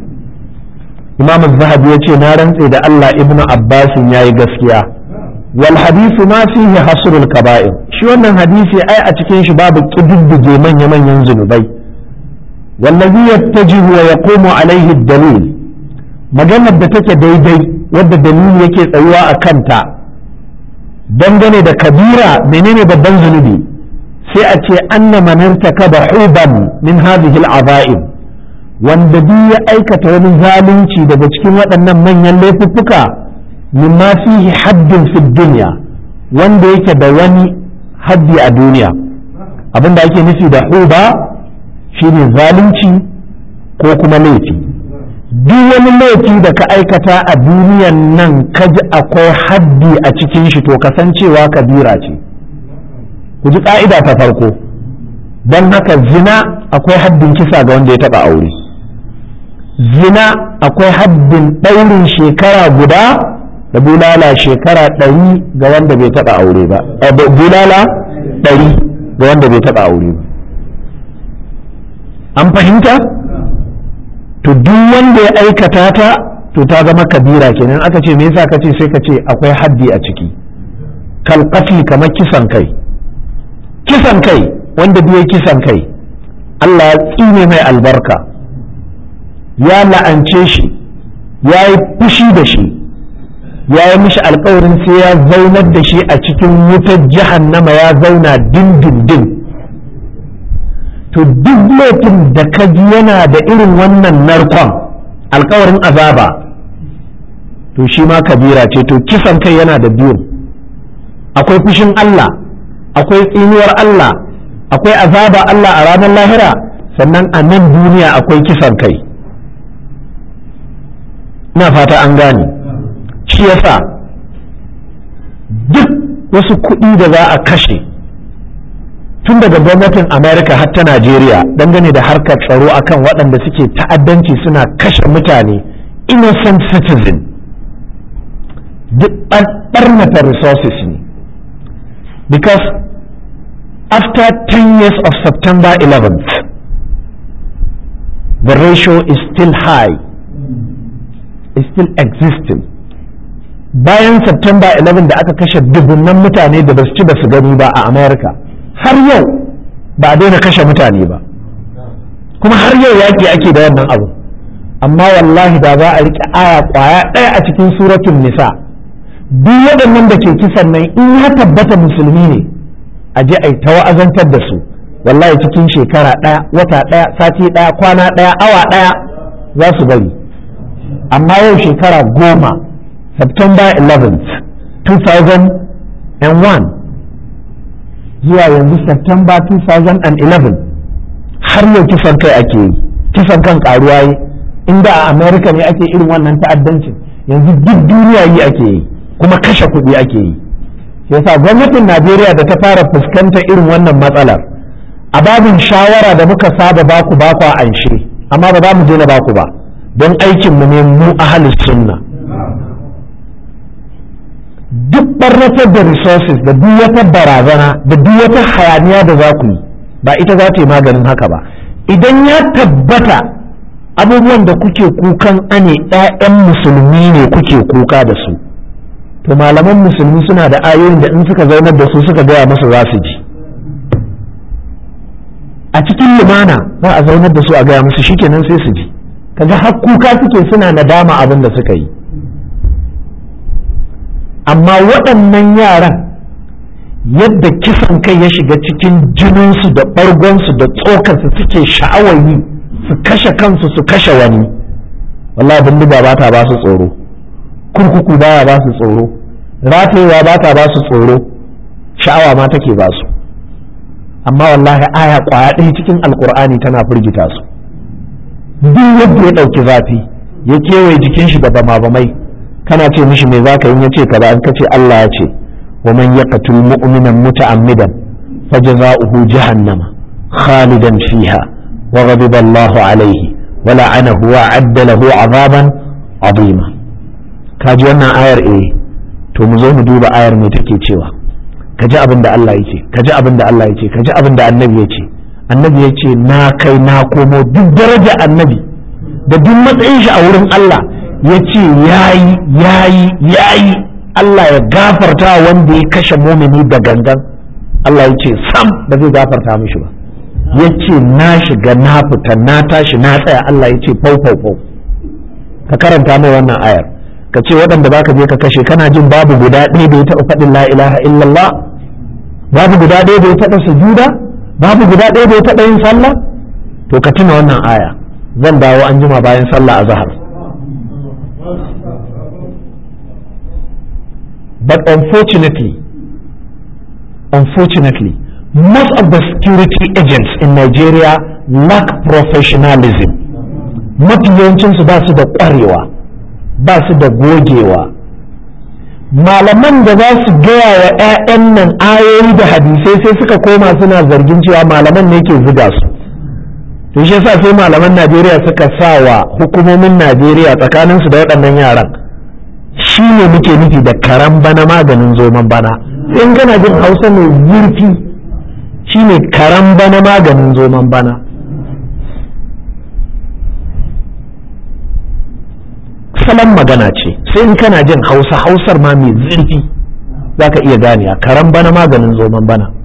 imam zahabi ya ce na rantse da Allah ibn abbasin ya yi gaskiya wal hadisu ma fihi hasrul kaba'ir shi wannan hadisi ai a cikin shi babu kididdige manya-manyan zunubai wallazi yattajihu wa yaqumu alaihi dalil maganar da take daidai wadda dalili yake tsayuwa a kanta dangane da kabira menene babban zunubi sai a ce anna man irtakaba huban min hadhihi al wanda duk ya aikata wani zalunci daga cikin waɗannan manyan laifuffuka mimma fihi haddin fi dunya wanda yake da wani haddi a duniya abinda ake nufi da huba shine zalunci ko kuma laifi duk wani laifi da ka aikata a duniyan nan ka ji akwai haddi a cikin shi to kasancewa kabira ce ku ji ka'ida ta farko don haka zina akwai haddin kisa ga wanda ya taɓa aure zina akwai haddin ɗaurin shekara guda da bulala shekara ɗari ga wanda bai taɓa aure ba bulala ɗari ga wanda bai taɓa aure ba an fahimta to duk wanda ya aikata ta to ta zama kabira kenan aka ce me yasa kace sai ka ce akwai haddi a ciki kal kamar kisan kai kisan kai wanda duk kisan kai Allah ya tsine mai albarka ya la'ance shi ya yi fushi da shi ya yi mishi alkawarin sai ya zaunar da shi a cikin wutar jahannama ya zauna dindindin to duk laifin da ka ji yana da irin wannan narkon alkawarin azaba to shi ma kabira ce to kisan kai yana da biyu akwai fushin Allah akwai tsinuwar Allah akwai azaba Allah a ranar lahira sannan a nan duniya akwai kisan kai ina fata an gane shi yasa duk wasu kuɗi da za a kashe tun daga gwamnatin america har ta najeriya dangane da harkar tsaro akan waɗanda suke ta'addanci suna kashe mutane innocent citizen duk ɓarnata resources ne because after 10 years of september 11th the ratio is still high is still existing bayan september 11 da aka kashe dubunnan mutane da ba su ci ba su gani ba a america har yau ba a daina kashe mutane ba kuma har yau yaƙi ake da wannan abu amma wallahi da za a riƙe aya ƙwaya ɗaya a cikin suratun nisa duk waɗannan da ke kisan nan in ya tabbata musulmi ne a je a yi ta wa'azantar da su wallahi cikin shekara ɗaya wata ɗaya sati ɗaya kwana ɗaya awa ɗaya za su bari amma yau shekara goma september 11th 2001 zuwa yanzu September 2011 har yau kisan kai ake yi kisan kan karuwa yi inda a America ne ake irin wannan ta'addancin yanzu duk duniya yi ake yi kuma kashe kuɗi ake yi yasa gwamnatin Najeriya da ta fara fuskantar irin wannan matsalar a babin shawara da muka saba baku baku a anshe amma ba za mu je na baku ba don aikinmu ne mu ahalus sunna duk barnatar da resources da duk wata barazana da duk wata hayaniya da za ku yi ba ita za ta yi maganin haka ba idan ya tabbata abubuwan da kuke kukan ane 'ya'yan musulmi ne kuke kuka da su to malaman musulmi suna da ayoyin da in suka zaunar da su suka gaya masa za su ji a cikin lumana za a zaunar da su a gaya musu shikenan sai su ji kaga har kuka suke suna nadama abin da suka yi amma waɗannan yaran yadda kisan kai ya shiga cikin jininsu da ɓargonsu da tsokarsu suke sha'awar yi su kashe kansu su kashe wani wallahi bindiga ba ta ba su tsoro kurkuku baya ba su tsoro ratayewa ba ta ba su tsoro sha'awa ma take ba su amma wallahi aya kwaya ɗaya cikin alkur'ani tana firgita su duk yadda ya ɗauki zafi ya kewaye jikin shi da bama-bamai kana ce mishi me za ka yi ya ce kaza an kace Allah ya ce wa man yaqtul mu'minan muta'ammidan fajza'uhu jahannama khalidan fiha wa ghadiba Allahu alayhi wa la'anahu wa 'adda lahu 'adaban 'azima kaji wannan ayar eh to mu zo mu duba ayar me take cewa kaji abin da Allah yake kaji abin da Allah yake kaji abin da annabi yake annabi yace na kai na komo duk daraja annabi da duk matsayin shi a wurin Allah ya ce yayi yayi yayi Allah ya gafarta wanda ya kashe mumini da gangan Allah ya ce sam ba zai gafarta mishi ba ya ce na shiga na fita na tashi na tsaya Allah ya ce fau fau fau ka karanta mai wannan ayar ka ce waɗanda za ka je ka kashe kana jin babu guda ɗaya da ya taɓa faɗin la ilaha illallah babu guda ɗaya da ya taɓa sujuda babu guda ɗaya da ya taɓa yin sallah to ka tuna wannan aya zan dawo an jima bayan sallah a zahar but unfortunately unfortunately most of the security agents in Nigeria lack professionalism mafi yawancinsu ba su da ƙwarewa ba su da gogewa malaman da za su gaya wa 'ya'yan nan ayoyi da hadisai sai suka koma suna zargin cewa malaman ne ke ziga su to shi yasa sai malaman najeriya suka sa wa hukumomin najeriya tsakaninsu da waɗannan yaran shi ne muke nufi da karan bana maganin zoman bana in kana jin hausa mai zurfi shi ne karan bana maganin zoman bana salon magana ce sai in kana jin hausa hausar ma mai zurfi za ka iya ganiya karan bana maganin zoman bana